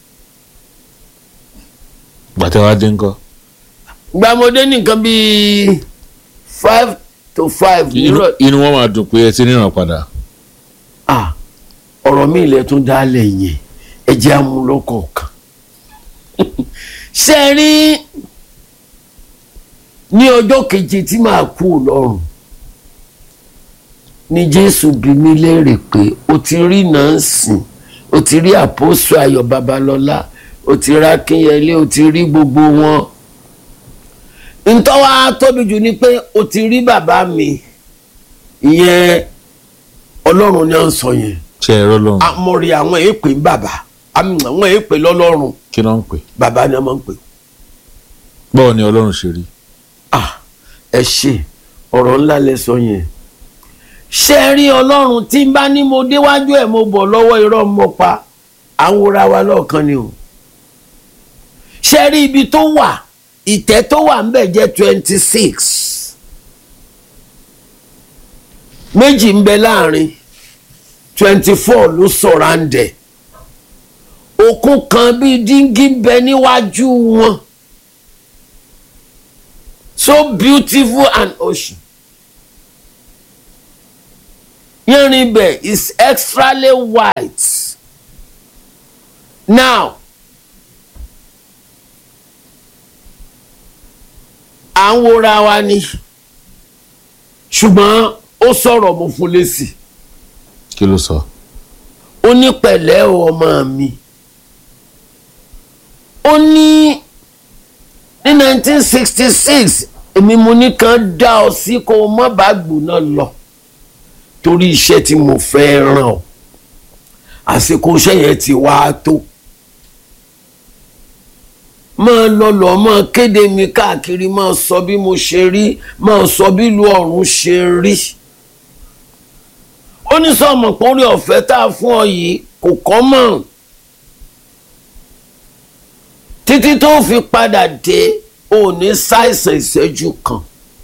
ìgbà tẹ wá dé ńkọ́. gbà mo dé nìkan bíi five to five inú nírọ̀ inú wọn máa dùn pé ẹ ti ríran padà. ah ọ̀rọ̀ mi ilẹ̀ tún dálẹ̀ yẹn ẹ jẹ́ amúlọ́kọ̀ọ̀kan ṣe rí ní ọjọ́ keje tí màá kú lọ́rùn ni jésù bí mi léèrè pé o ti rí nọ́ọ̀sì o ti rí àpòsù ayọ̀ babalọ́lá o ti rí akínyẹlé o ti rí gbogbo wọn ntọ́wá tóbi jù ni pé o ti rí bàbá mi ìyẹn ọlọ́run ni à ń sọ yẹn ṣe ẹ̀rọ lọ́run amọ̀rì àwọn èèpè ń bàbá àmì àwọn èèpè lọ́lọ́run kí ló ń pè. bàbá ni a máa ń pè. báwo ni ọlọ́run ṣe rí. ah ẹ ṣe ọ̀rọ̀ ńlá lẹ sọ yẹn ṣé ẹ rí ọlọ́run tí n bá ní mo déwájú ẹ̀ mo bọ̀ lọ́wọ́ irọ́ mo pa àwòrán wa lọ́ọ̀kan ni o ṣé ẹ rí ibi tó wà ìtẹ́ tó wà ń bẹ̀ jẹ́ twenty six méjì ń bẹ láàrin twenty four ló sọ̀rọ̀ àǹdẹ̀ òkun kan bíi díngí ń bẹ níwájú wọn so beautiful and ocean yanrìn bẹ̀ is extremely white now à ń wora wa ni ṣùgbọ́n ó sọ̀rọ̀ mo fún lésì kí ló sọ. ó ní pẹ̀lẹ́ o ọmọ mi ó ní ní 1966 èmi mo ní kàn dá ọ sí kó o má bàa gbóná lọ torí iṣẹ́ tí mo fẹ́ ràn ọ́ àsìkò iṣẹ́ yẹn ti wá tó máa lọ lọ máa kéde mi káàkiri máa sọ bí mo ṣe rí máa sọ bí ìlú ọ̀run ṣe rí ó ní sọmọ pọ́nrí ọ̀fẹ́ tá a fún ọ yìí kò kọ́ mọ̀ títí tó fi padà dé ò ní ṣàìsàn ìṣẹ́jú kan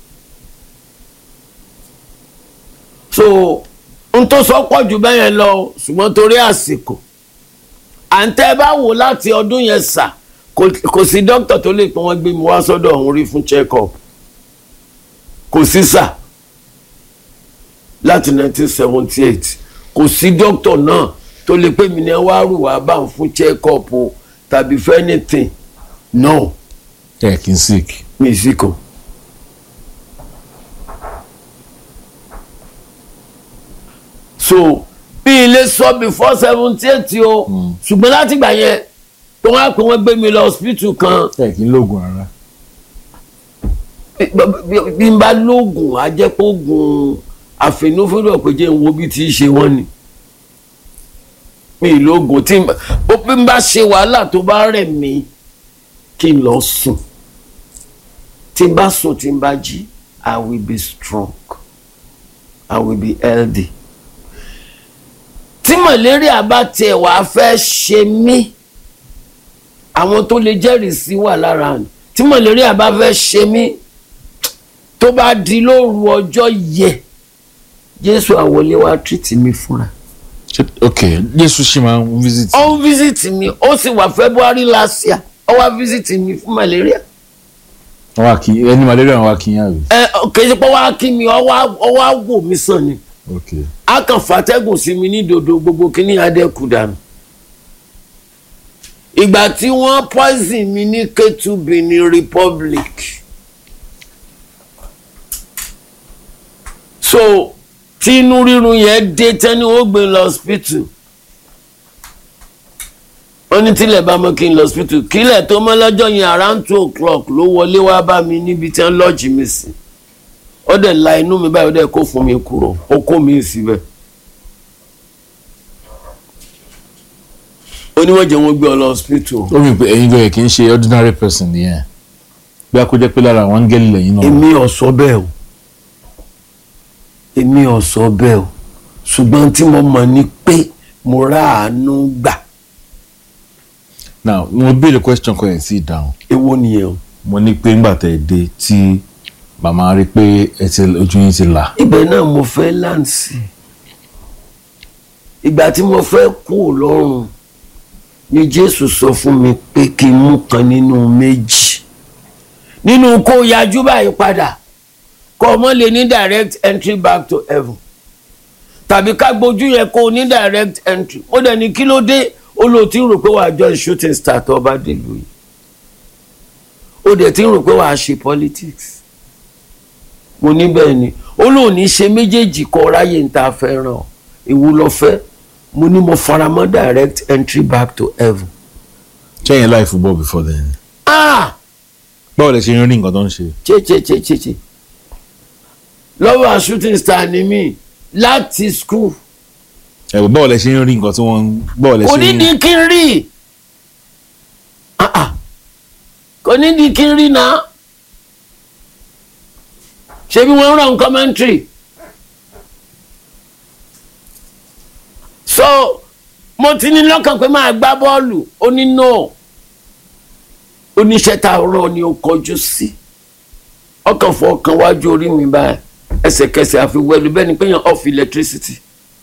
so n tó sọ pọ̀ jù bẹ́ẹ̀ yẹn lọ ṣùgbọ́n torí àsìkò à ń tẹ́ bá wò láti ọdún yẹn sà kò sí dókítà tó lè pọ́n wọ́n gbé mi wá sọ́dọ̀ ọ̀hún rí fún check up kò sí sà láti 1978 kò sí dókítà náà tó lè pè mí ní wá rù wá bá ń fún check up o tàbí for anything no ẹ kì í sick. mi sì kò. so bí ilé sọ before seventy eight o ṣùgbọ́n láti gbà yẹn tó wá pé wọ́n gbé mi lọ hospital kan ẹ kì í lóògùn rárá. bí- bí n bá lóògùn á jẹ́ pé oògùn àfẹnufẹ́rẹ́ pé jẹ́ n wo bí tí í ṣe wọ́n ni mi ì lóògùn tí n bá bó bí n bá ṣe wàhálà tó bá rẹ̀ mí kí n lọ sùn tí n bá sùn tí n bá jí I will be strong I will be healthy tí malaria bá tiẹ̀ wá fẹ́ ṣe mí àwọn tó lè jẹ́rìí sí wà lára ni tí malaria bá fẹ́ ṣe mí tó bá di lóru ọjọ́ yẹ jésù àwọlé wa tírìtì mi fúnra Ṣé- ok jésù ṣì máa ń visit. ó ń fíṣítì mi ó sì wà february last year ó wá fíṣítì mi fún malaria wọ́n wá kí ẹni malaria wọ́n wá kí yín àbí. ẹ kì í ṣe pé wá kí mi ó wá ó wá wò mí sàn ni ok a kàn fàtẹ́gùn sí mi ní dodo gbogbo kíní adẹ́kù dànù ìgbà tí wọ́n poison mi ní Ketu Benin Republic so tí inú rírun yẹn dé tẹ́ni ó gbé lọ hospital wọ́n ní tílẹ̀ bá mọ́ kí n lọ hospital kílẹ̀ tó mọ́ lọ́jọ́ yẹn around two o'clock ló wọlé wá bá mi níbi tí wọ́n lọ́ọ̀jì mi sí ó dẹ̀ la inú mi báyìí ó dẹ̀ kó fún mi kúrò ó kó mi síbẹ̀. ó ní wọ́n jẹ́ wọ́n gbé ọ lọ hospital. ó rí i pé ẹ̀yin gbọ́dọ̀ kì í ṣe ordinary person nìyẹn bí a kó jẹ́ pé lára àwọn áńgẹ́lì lẹ́yìn náà. èmi ò sọ bẹ́ẹ̀ o èmi ò sọ bẹ́ẹ̀ o ṣùgbọ́n tí mo mọ̀ ni pé mo rà àánú gbà now mo béèrè question kan ẹ̀ sí ìdáhùn èwo nìyẹn o. mo ní pé ńgbà tẹ̀ dé tí màmá rí pé ẹ ti ojú yín ti là ibẹ̀ náà mo fẹ́ láǹsì ìgbà tí mo fẹ́ kú lọ́rùn ni jésù sọ fún mi pé kí n mú kan nínú méjì nínú kó yajú báyìí padà kó ọmọ lè ní direct entry back to heaven tàbí ká gbójú yẹn kó o ní direct entry ó dẹ̀ ní kí ló dé ó lò tí ń rò pé wàá join shooting star tó bá dèlú yìí ó dẹ̀ tí ń rò pé wàá ṣe politics mo ní bẹ́ẹ̀ ni ó lóun ní ṣe méjèèjì kọ ráyè ń ta fẹ́ràn ìwú lọ fẹ́ mo ní mo faramọ́ direct entry back to heaven. ṣẹ́yìn láì football before then ah báwo lẹ ṣe ń rí nǹkan tó ń ṣe. che che che che che lọ́wọ́ a shooting star ni mí láti school ẹ̀wọ̀ báwo lẹ ṣe ń rí nǹkan tí wọ́n ń báwo lẹ kò ṣe ní ń di kí n rí ah ah kò ní di kí n rí náà ṣebí wọ́n rán commentary so mo ti ní lọ́kàn pé máa gbá bọ́ọ̀lù ó ní no oníṣẹ́ tá a rán ni ó kọjú sí ọkàn fọ ọkàn wájú orí mi báyìí ẹsẹ̀kẹsẹ̀ àfi wẹ̀lú bẹ́ẹ̀ ni pé yàn off electricity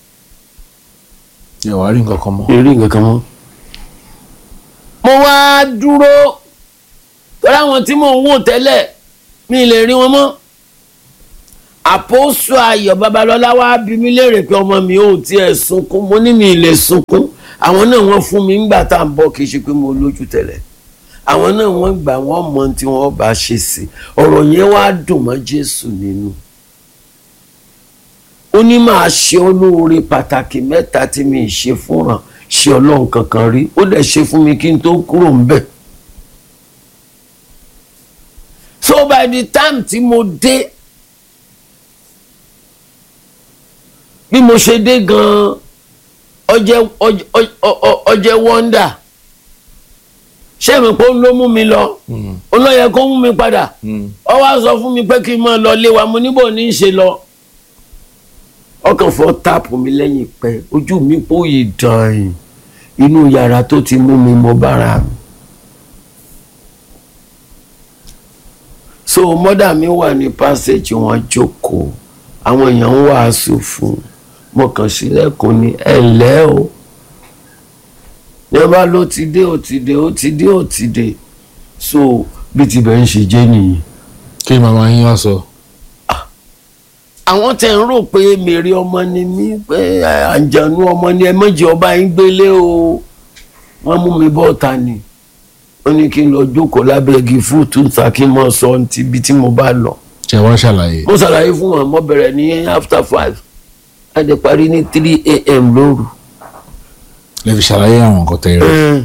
ẹ wàá rí nǹkan kan mọ́. èrè nǹkan kan mọ́. mo wá dúró torí àwọn tí mò ń wò tẹ́lẹ̀ mi lè rí wọn mọ́. àpòsù ayọ̀ babalọ́lá wá bí mi léèrè pé ọmọ mi ò tiẹ̀ sunkún mo ní mi lè sunkún àwọn náà wọ́n fún mi ńgbà tá à ń bọ̀ kì í ṣe pé mo lójú tẹ́lẹ̀ àwọn náà wọ́n gbà wọ́n mọ tí wọ́n bá ṣe sí ọ̀rọ̀ yẹn wá dùn mọ́ Jésù nínú ó ní máa ṣe olóore pàtàkì mẹ́ta tí mi ì ṣe fúnra ṣe ọlọ́run kankan rí ó dẹ̀ ṣe fún mi kí n tó kúrò ń bẹ̀. so by the time tí mo dé bí mo ṣe dé gan-an ọjẹ́ ọjẹ́ wọ́ndà ṣé mi pé ó ló mú mi lọ ó lọ yẹ kó mú mi padà ó wá sọ fún mi pé kí n máa lọ lé wa mo níbò ní í ṣe lọ ọkàn fọ táàpù mi lẹ́yìn pẹ́ ojú mi pòye dàn inú yàrá tó ti mú mi mo bára mi. so mọ́dà mi wà ní passage wọn jókòó àwọn èèyàn ń wàásù fún mo kàn sílẹ̀kùn ní ẹ̀lẹ́ o yẹn bá ló ti dé ó ti dé ó ti dé ó ti dé so bí tibẹ̀ ń ṣe jẹ́ nìyí. kí màmá yín wá sọ. àwọn tẹ̀ ń rò pé mèrè ọmọ ni mí pé àǹjànú ọmọ ni ẹ mọ̀jẹ̀ ọba yín gbélé o wọ́n mú mi bọ́ọ̀ta ni wọ́n ní kí n lọ jókòó lábẹ́ igi fúùtù ta kí n mọ̀ sọ ti ibi tí mo bá lọ. ṣe wá ṣàlàyé. mo ṣàlàyé fún wọn mo bẹ̀rẹ̀ ní after five a dẹ̀ parí ní three a.m. lóru. lè fi ṣàlàyé àwọn nǹkan tẹ̀ rẹ̀.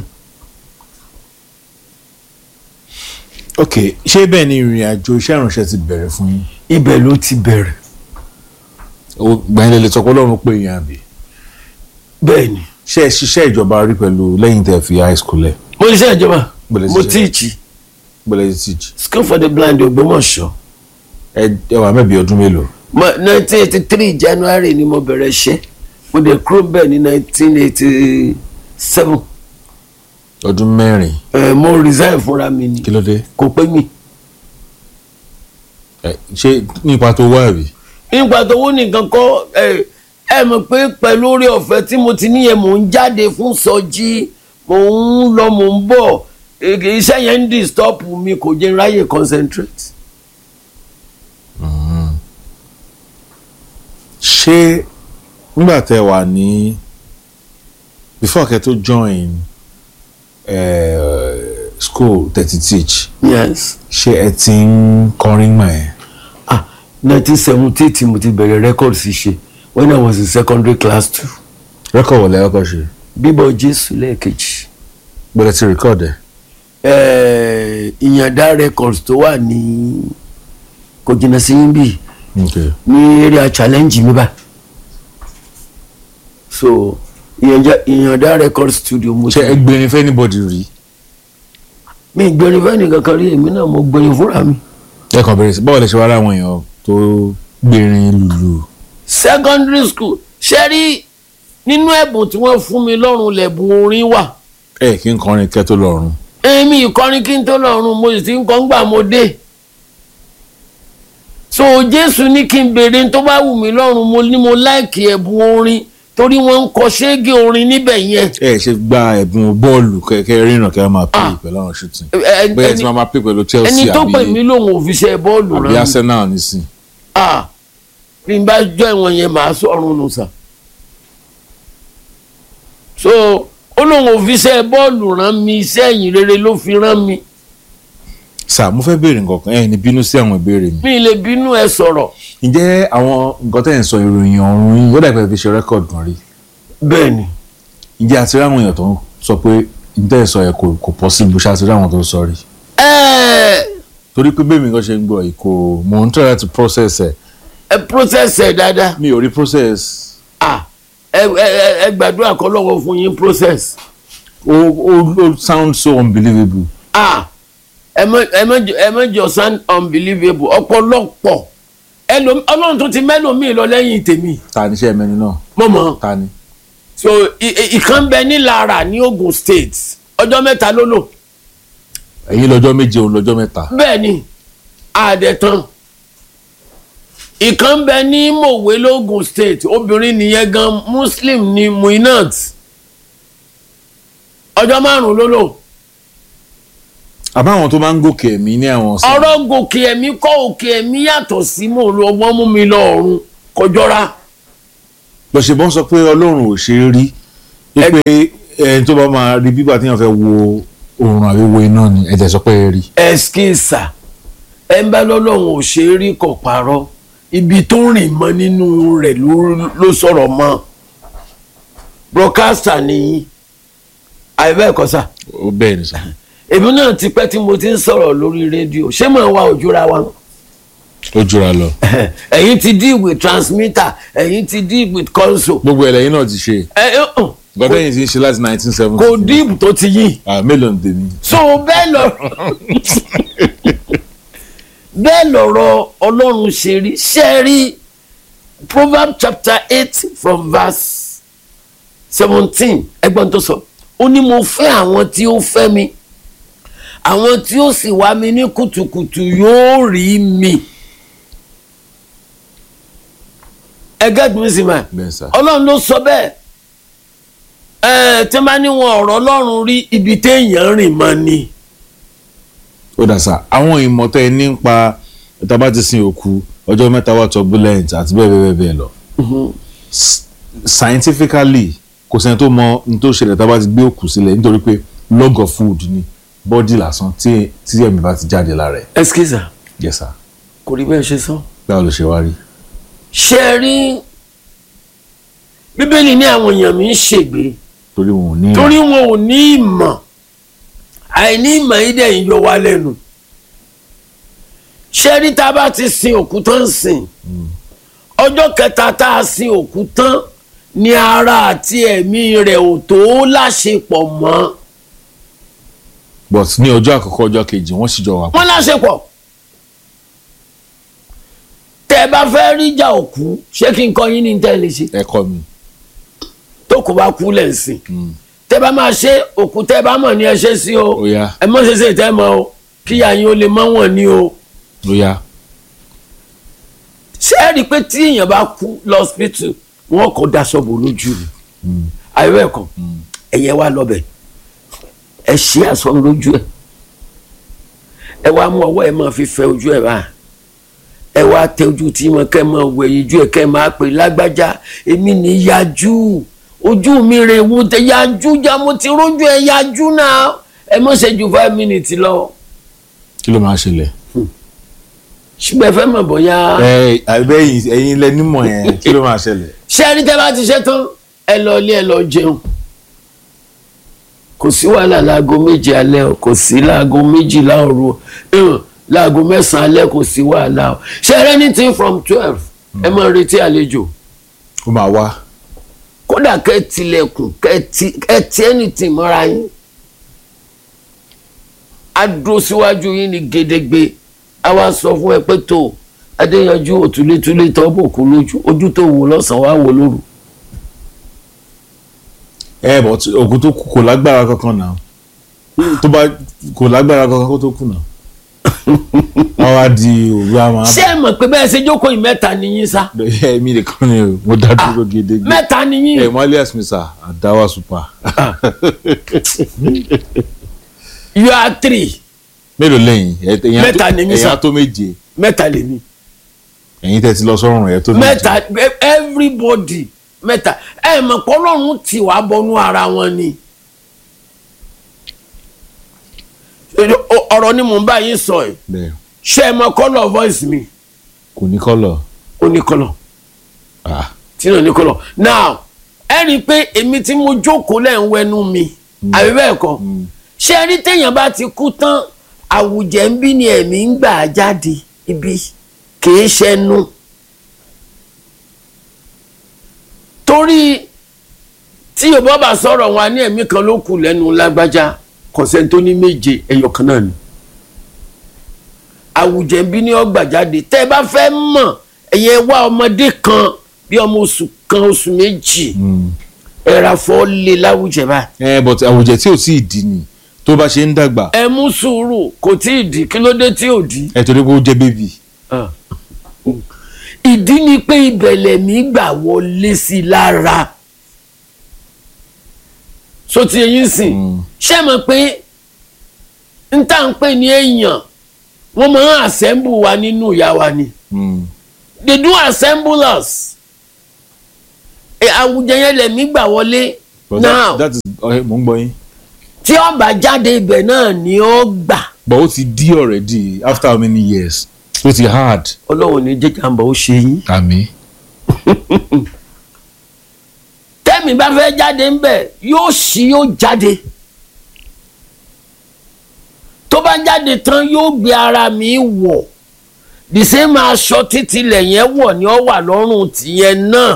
ok ṣé bẹ́ẹ̀ ni ìrìn àjò iṣẹ́ ìránṣẹ́ ti bẹ̀rẹ̀ fún yín. ibẹ̀ ló ti bẹ̀rẹ̀. gbàyìn lè lè sọ pé ọlọ́run pé yín àbí. bẹ́ẹ̀ ni. ṣé ẹ ṣiṣẹ́ ìjọba rí pẹ̀lú lẹ́yìn tẹ́ fi high school lẹ̀. mo ṣiṣẹ́ ìjọba Bẹ̀rẹ̀ mo ṣiṣẹ́. tíìchì gbọ́dọ̀ ti teach. school for the blind Ògbómọ̀ṣọ́ ẹ ẹ wà mẹ́bi ọdún mélòó. nineteen eighty three January ni mo bẹ̀rẹ̀ iṣẹ́ mo dẹ̀ kúrò bẹ́ẹ̀ ní nineteen eighty seven ọdún mẹ́rin mo resign fúnra mi ni kí ló dé. kò pé mi. ẹ ṣé nípa tó wá àbí. nígbà tó wó nìkan kọ́ ẹ ẹ mọ̀ pé pẹ̀lú orí ọ̀fẹ́ tí mo ti níyẹn mò ń jáde fún sọjí mò ń lọ mò ń bọ̀ èké iṣẹ́ yẹn ń disturb mi kò jẹ́ n ráyè concentrate. ṣé nígbà tẹ́ wà ní before kẹ́ tó join uh, school thirty teach yes ṣé ẹ ti ń kọrin mọ́ ẹ. ah nineteen seventy eight mo ti bẹ̀rẹ̀ record ṣíṣe when I was in secondary class two rẹ́kọ̀ wọlé ọkọ̀ ṣe bíbọ̀ Jésù lẹ́ẹ̀kejì gbọ́dọ̀ ti record ẹ̀. eh, ìyàndá records tó wà ní kò jìnnà sí yín bíi okay. ní area challenge mi bá so ìyànjá ìyànjá record studio mo ṣé ẹ gbẹ̀rin fẹ́ anybody rí. mi gbẹrin fẹ́ nìkan kan rí èmi náà mo gbẹrin fúnra mi. ẹ kàn bẹ̀rẹ̀ sí báwo lè ṣe wá láwọn èèyàn tó gbẹ̀rin lùlù. secondary school ṣe rí nínú ẹ̀bùn tí wọ́n fún mi lọ́rùn lẹ̀bùn orin wà ẹ kí n kọrin kẹ́ tó lọ́rùn. èmi ìkọrin kí n tó lọ́rùn mo sì ti ń kọ́ ń gbà mo dé so jésù ní kí n béèrè tó bá wù mí lọ́rùn mo ní mo láìkì ẹ̀bùn orin torí wọ́n ń kọ ṣéégé orin níbẹ̀ yẹn ẹ ṣe gba ẹ̀bùn bọ́ọ̀lù kẹ́kẹ́ rìnnà kẹ́ máa pè Ah. pẹ̀lú àwọn shooting. Ẹ- ẹ- bẹ́ẹ̀ tí ẹni- wọ́n máa pè pẹ̀lú Chelsea ẹni tó pè àbí mí lòun ò fi ṣe bọ́ọ̀lù àbí rán mi Arsenal nísìn. ah bí n bá jọ ìwọ̀n yẹn màá sọ̀rùn nù sà so ó lóun ò fi ṣe bọ́ọ̀lù rán mi iṣẹ́ ẹ̀yìn rere ló fi rán mi sà mo fẹ́ béèrè nǹkan kan ẹ ní bínú sí àwọn ìbéèrè mi. mi lè bínú ẹ sọ̀rọ̀ ǹjẹ́ àwọn nǹkan tẹ̀ ń sọ ìròyìn ọ̀run yìí ó dàgbà fi ṣe rẹ́kọ̀dù kan rí. bẹ́ẹ̀ ni ǹjẹ́ àti rí àwọn èèyàn tó ń sọ pé ǹjẹ́ ẹ̀ sọ ẹ̀ kò kò possible ṣáà ti rí àwọn tó ń sọ rí. ẹ torí pé bẹ́ẹ̀ mi kan ṣe ń gbọ́ yìí kò mò ń try láti process ẹ̀ ẹ process ẹ dáadáa mi ò rí process ah ẹ ẹ ẹ gbàdúrà kọ́ lọ́wọ́ fún yín process ó ó ó sound so unbelievable. ah ẹ mọ ẹ mọ jọ- ẹ mọ jọ sound unbelievable ọ̀pọ̀lọpọ̀ ẹlòmí ọlọ́run tó ti mẹ́lòmíì lọ lẹ́yìn tèmi ta ni iṣẹ́ mẹ́ni náà mọ̀mọ́. ta ni. so i- i- ìkan bẹ ní Lara ní Ogun State ọjọ́ mẹ́ta ló lò ẹ̀yin lọ́jọ́ méje òun lọ́jọ́ mẹ́ta. bẹ́ẹ̀ ni àdẹ̀tàn ìkan bẹ ní Mòwe lógun State obìnrin nìyẹn gan Muslim ní Muinat ọjọ́ márùn-ún ló lò àbáwọn tó máa ń gòkè ẹ̀mí ní àwọn ọ̀sán. ọ̀rọ̀ gòkè ẹ̀mí kọ́ òkè ẹ̀mí yàtọ̀ sí mò ń lọ wọ́n mú mi lọ ọ̀run kọjọ́ra lọ́sẹ̀bọ́n sọ pé ọlọ́run ò ṣe é rí wípé ẹni tó bá máa rí bíbà tí wọ́n fẹ́ wo oòrùn àbí wo iná ni ẹ tẹ̀ sọ pé ẹ rí ẹskísà ẹ ń bá lọ́lọ́run ò ṣe é rí kò parọ́ ibi tó rìn mọ́ nínú rẹ̀ ló- ló sọ̀rọ̀ mọ́ broadcaster nìyí àìbẹ́ẹ̀kọ́ sà ó bẹ́ẹ̀ ni sà èmi náà ti pẹ́ tí mo ti ń sọ̀rọ̀ lórí rédíò ṣé màá wá òjúra wa ó jura lọ ẹ̀yin ti deal with transmitter ẹ̀yin ti deal with console gbogbo ẹlẹ́yìn náà ti ṣe ẹ ẹ hàn gbọ́dọ̀ yìí ti ń ṣe láti nineteen seventy kò deep tó ti yìn mélòó ni tèmi so bẹ́ẹ̀ lọ bẹ́ẹ̀ lọ̀rọ̀ ọlọ́run ṣe rí ṣe rí proverbs chapter eight from verse seventeen ẹgbọ́n tó sọ ó ní mo fẹ́ àwọn tí ó fẹ́ mi àwọn tí ó sì wá mi ní kùtùkùtù yóò rí mi ẹgẹ́ tó ń sìn máa bẹ́ẹ̀ sà ọlọ́run ló sọ bẹ́ẹ̀ ẹ tí wọ́n bá ní wọn ọ̀rọ̀ ọlọ́run rí ibi téèyàn rìn mọ́ ni ó dà sà àwọn ìmọ̀ tẹ́ ẹ ní ń pa tá a bá ti sin òkú ọjọ́ mẹ́ta wà turbulent àti bẹ́ẹ̀ bẹ́ẹ̀ bẹ́ẹ̀ lọ S- scientifically kò sẹ́ni tó mọ ní tó ṣẹlẹ̀ tá a bá ti gbé òkú sílẹ̀ nítorí pé log of food ni bọ́dì lásán tí tí ẹ̀mí bá ti jáde lára ẹ̀ ẹskísà yes sir kò rí bẹ́ẹ̀ ṣe sọ. báwo ló ṣe wá rí ṣe é rí bíbélì ní àwọn èèyàn mi ń ṣègbè torí wọn ò ní torí wọn ò ní ìmọ̀ àìní ìmọ̀ yìí dẹ̀ ń yọ wá lẹ́nu ṣe é rí tá a bá ti sin òkú tán sìn ọjọ́ kẹta tá a sin òkú tán ni ara àti ẹ̀mí rẹ̀ ò tó láṣepọ̀ mọ́ but ní ọjọ́ àkọ́kọ́ ọjọ́ kejì wọ́n sì jọ wà wọ́n láṣepọ̀ tẹ́ ẹ bá fẹ́ rí ìjà òkú ṣé kí n kọ́ yín ní tẹ́ ẹ lè ṣe ẹ̀kọ́ mi tó kò bá kú lẹ̀ ń sìn tẹ́ bá máa ṣe òkú tẹ́ bá mọ̀ ní ẹ ṣe sí o ó yá ẹ mọ̀ ṣe ṣe tẹ́ mọ̀ o kíyà yín ó lè mọ̀ wọ̀n ní o ó yá ṣé ẹ rí i pé tí èèyàn bá kú lọ́sípítù wọn kò daṣọ bò lójú ni àyẹ̀wò ẹ̀kọ́ ẹ̀yẹ wa lọ́bẹ̀ ẹ ṣe aṣọ lójú ẹ̀ ẹ wá mú ọwọ́ ẹ máa fi fẹ ojú ẹ̀ báyìí ẹ wá tẹ ojú tí mo kẹ́ máa wẹ̀ yíjú ẹ̀ kẹ́ máa pè lágbájá èmi ní yájú ojú mi rè wú tẹ yájú já mo ti rójú ẹ yájú náà ẹ mọ̀ ṣe ju five minutes lọ kí ló máa ṣẹlẹ̀ ṣùgbọ́n ẹ fẹ́ mọ̀ bóyá. ẹ àbẹ́yìn ẹ̀yin lẹ nímọ̀ yẹn kí ló máa ṣẹlẹ̀ ṣé ẹni tẹ́ bá ti ṣe tán ẹ lọ ilé ẹ lọ jẹun kò sí wàhálà láago méje alẹ́ o kò sí láago méjìlá òru o hàn, láago mẹ́sàn-án alẹ́ kò sí wàhálà o ṣé ẹ anything from twelve ẹ máa retí àlejò ó máa wá kódà kẹ́ ẹ tilẹ̀kùn kẹ́ ẹ ti- kẹ́ ẹ ti anything mọ́ra yín á dúró síwájú yín ní gédégbé á wá sọ fún ẹ pé tó adéyanjú òtúlétúlé tọ́ bòkú lójú ojú tó wò lọ́sàn-án wá wò lóru. ẹ bọ̀ tí òkú tó kú kò lágbára kankan náà tó bá kò lágbára kankan kó tó kú náà wọ́n wá di òru àmọ́ ṣé ẹ mọ̀ pé bẹ́ẹ̀ ṣe jókòó yìí mẹ́ta nìyí sá ẹ mi nìkan ni o mo dá dúró gédégbé mẹ́ta nìyí ẹ mọ alias mi sà àdáwà super you are three mélòó lẹ́yìn ẹ- ẹ̀yin á tó- Mẹ́ta ni mí ẹ̀yin sà. á tó méje mẹ́ta lèmi ẹ̀yin tẹ́ ti lọ sọ́run ẹ̀ tó méje mẹ́ta everybody mẹ́ta ẹ mọ̀ pé ọlọ́run ti wá bọnú ara wọn ni O- ọ̀rọ̀ ni mò ń bá yín sọ ẹ̀ bẹ́ẹ̀ ṣé ẹ mọ̀ colour voice mi kò ní kọ́lọ̀ ó ní colour ah tí náà ní colour now ẹ rí i pé èmi tí mo jókòó lẹ́ ń wẹnu mi àbí bẹ́ẹ̀ kọ́ ṣé ẹ rí téèyàn bá ti kú tán àwùjẹ ń bí ni ẹ̀mí ń gbà jáde ibi kìí ṣẹnu torí tí yorùbá bá sọ̀rọ̀ wọn á ní ẹ̀mí kan ló kù lẹ́nu lágbájá kọ̀sẹ̀ tó ní méje ẹyọ kan náà ni àwùjẹ ń bí ni ó gbà jáde tẹ́ ẹ bá fẹ́ mọ̀ ẹ̀yẹ wá ọmọdé kan bí ọmọ oṣù kan oṣù méjì ẹ̀rà fọ́ lé láwùjẹ báyìí ẹ but àwùjẹ tí ò tí ì di ni tó bá ṣe ń dàgbà ẹ mú sùúrù kò tí ì di kí ló dé tí ò di. ẹ torí pé ó jẹ́ bébì ìdí ni pé ìbẹ̀lẹ̀ mi gbà wọlé sí i lára so ti eyín sìn ṣé mọ̀ pé n tá n pè ní èèyàn wọ́n máa ń assemble wa nínú ìyá wa ni they do assemble us ẹ, àwùjọ yẹn lẹ̀mí gbà wọlé but Now- that, that is ọ̀hẹ́ mò ń gbọ́ yín tí ó bá jáde ibẹ̀ náà ni ó gbà but ó ti di already after how many years ó ti hard ọlọ́run ní jẹ́jàmbá ó ṣe yín. àmì tẹ́mi bá fẹ́ jáde ń bẹ̀ yóò ṣí yóò jáde tó bá jáde tán yóò gbé ara mi wọ̀ the same aṣọ títí lẹ́yìn wọ̀ ni ó wà lọ́rùn tìyẹn náà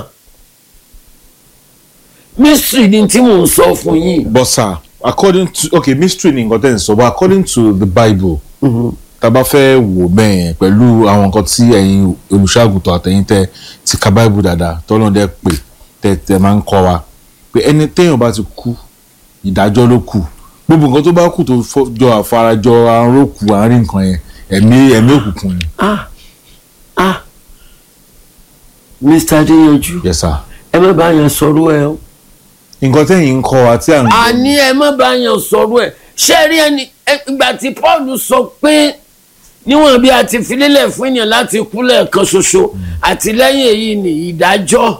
mystery ni tí mò ń sọ fún yín. but sir according to okay mystery ni nǹkan tẹ́ ń sọ but according to the bible tá a bá fẹ́ wò bẹ́ẹ̀ pẹ̀lú àwọn nǹkan tí ẹ̀yin olùṣàgùtàn àtẹ̀yin tẹ́ ti ka bible dáadáa tọ́lọ́dẹ pè tẹ́ tẹ́ máa ń kọ́ wa pé ẹni téèyàn bá ti kú ìdájọ́ ló kù gbogbo nǹkan tó bá kù tó fọ́- jọ àfarajọ arókù àárín nǹkan yẹn ẹ̀mí ẹ̀mí òkùnkùn ni. ah ah mr adéyanjú yes sir. ẹ má bá yẹn sọ̀rọ̀ ẹ o. nǹkan tẹ́yìn ń kọ́ wa tí à ń gbọ́ àní ẹ má bá yàn sọ̀rọ̀ ẹ̀ ṣé rí ẹni ẹ- ìgbà tí paul sọ pé níwọ̀n bí a ti fi lélẹ̀ fún ènìyàn láti kú lẹ́ẹ̀kan ṣoṣo àti lẹ́yìn èyí ni ìdájọ́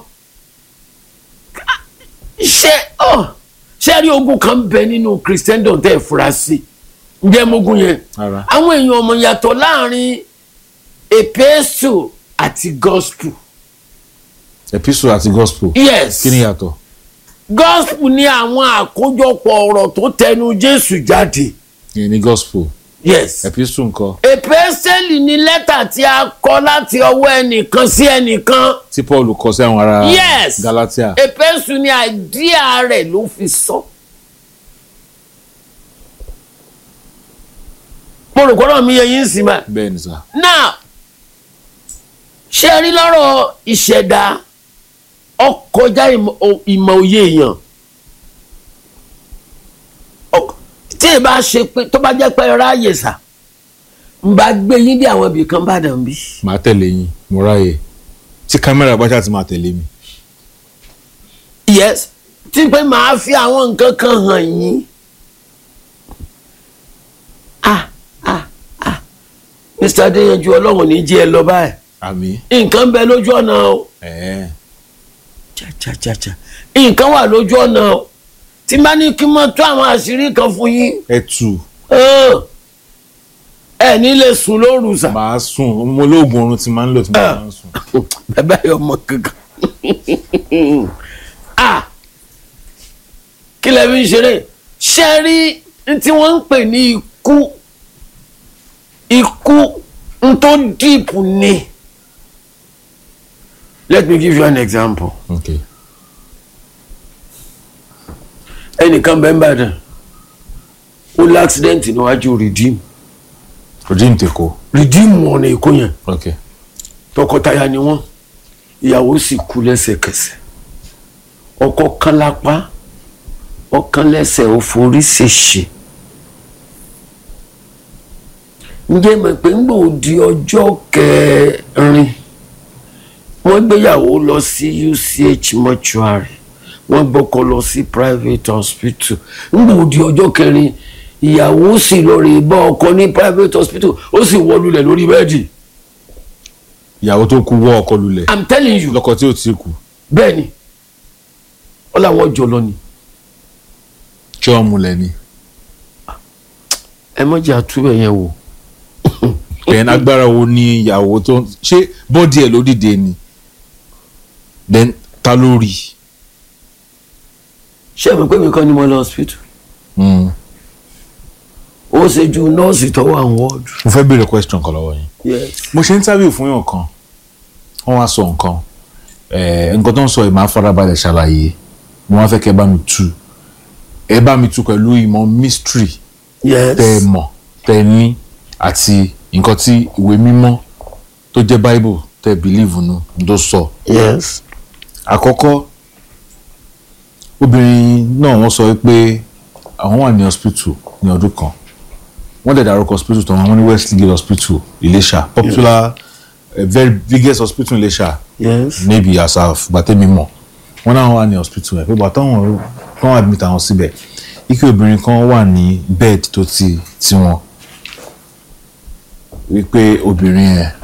ṣé ọ ṣé rí ogun kan bẹ nínú christendom tẹ́ ẹ fura sí ǹjẹ́ mogun yẹn Rárá. àwọn èèyàn ọmọ yàtọ̀ láàrin epesu àti gospel epistle àti gospel yes kí ni yàtọ̀ gospel ní àwọn àkójọpọ̀ ọ̀rọ̀ tó tẹnu jésù jáde ìyẹn ni gospel yes epistle ńkọ́ èpèsèlì ni lẹ́tà tí a kọ láti ọwọ́ ẹnìkan sí ẹnìkan tí paul kọ sí àwọn ará Yes. galatia èpèsù ni àìdíà rẹ̀ ló fi sọ. mo rò kọ́nà mi yẹ yín sí ma. bẹ́ẹ̀ ni sà now ṣé ẹ rí lọ́rọ̀ ìṣẹ̀dá ọkọjá ìmọ̀ o- ìmọ̀ òye èèyàn Ọk- tí ì bá ṣe pé tó bá jẹ́ pé ẹ ráàyè sà ń bá gbé yín dé àwọn ibì kan bá dàn bí. màá tẹ̀lé yín mo ráyè tí kámẹ́rà bá ṣáà ti máa tẹ̀lé mi yes tí pé màá fi àwọn nǹkan kan hàn yín. ah ah ah mr adéyanjú ọlọ́run ní jí ẹ lọ báyìí àmì nǹkan ń bẹ lójú ọ̀nà o. ẹ̀ẹ́ chachachacha nǹkan wà lójú ọ̀nà o tí n bá ní kí n máa tó àwọn àṣírí kan fún yín ẹ tù hàn, ẹ ní lè sùn lóru sà màá sùn mo lóògùn oorun tí máa ń lò tí mo máa ń sùn bàbá yọ ọmọ kankan ah kí lẹ fi ń ṣeré ṣe rí n tí wọ́n ń pè ní ikú ikú n tó dìpù ni let me give you an example. ok ẹnìkan bẹ́ẹ̀ ń bàdàn ó láksidẹ́ǹtì níwájú redeem redeem tèkó redeem ọ̀nà èkó yẹn ok tọkọtaya ni wọ́n ìyàwó sì kú lẹ́sẹ̀kẹsẹ̀ ọkọ kan lápá ọkàn lẹ́sẹ̀ ó forí ṣèṣe ǹjẹ́ mọ̀ pé ń gbò di ọjọ́ kẹrin wọ́n gbéyàwó lọ sí UCH mortuary wọ́n gbọ́kọ lọ sí private hospital ń gbò di ọjọ́ kẹrin ìyàwó sì lọ rè bá ọkọ ní private hospital ó sì wọlulẹ̀ lórí bẹ́ẹ̀dì ìyàwó tó kú wọ́ ọkọ lulẹ̀ i'm telling you lọ́kọ tí ò tí kú bẹ́ẹ̀ ni ó láwọn jọ lọ ni tí wọ́n múlẹ̀ ni ẹ mọ̀jà túbẹ̀ yẹn wò then agbára wo ni ìyàwó tó ṣé bọ́dì ẹ̀ ló dìde ni then ta ló rí ṣé ẹ mọ̀ pé mi kọ́ ni mo lọ hospital Mm. ó ṣe ju nọ́ọ̀sì tó wà ní wọ́ọ̀dù. mo fẹ́ béèrè question kan lọ́wọ́ yín yes mo ṣe interview fún yàn kan wọ́n wá sọ nǹkan eh, nǹkan tó ń sọ yìí máa farabalẹ̀ ṣàlàyé mo wá fẹ́ kẹ́ ẹ bá mi tú ẹ bá mi tú pẹ̀lú ìmọ̀ mystery yes tẹ́ ẹ mọ̀ tẹ́ ẹ ní àti nǹkan tí ìwé mímọ́ tó jẹ́ bible tẹ́ ẹ believe nu tó sọ. yes àkọ́kọ́ obìnrin náà wọ́n sọ pé àwọn wà ní hospital ní ọdún kan wọ́n dẹ̀ dárúkọ hospital tó wọn ní Westgate hospital Ìléṣà popular uh, very biggest hospital Ìléṣà yes maybe as of gbàtẹ́mi mọ̀ wọ́n náà wà ní hospital ẹ̀ pé bàtà wọn kàn admit àwọn síbẹ̀ ike obìnrin kan wà ní bed tó ti tiwọn wípé obìnrin yẹn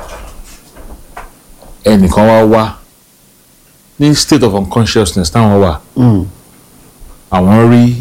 ẹnìkan wá wá ní state of unconsciousness táwọn wà mm. àwọn rí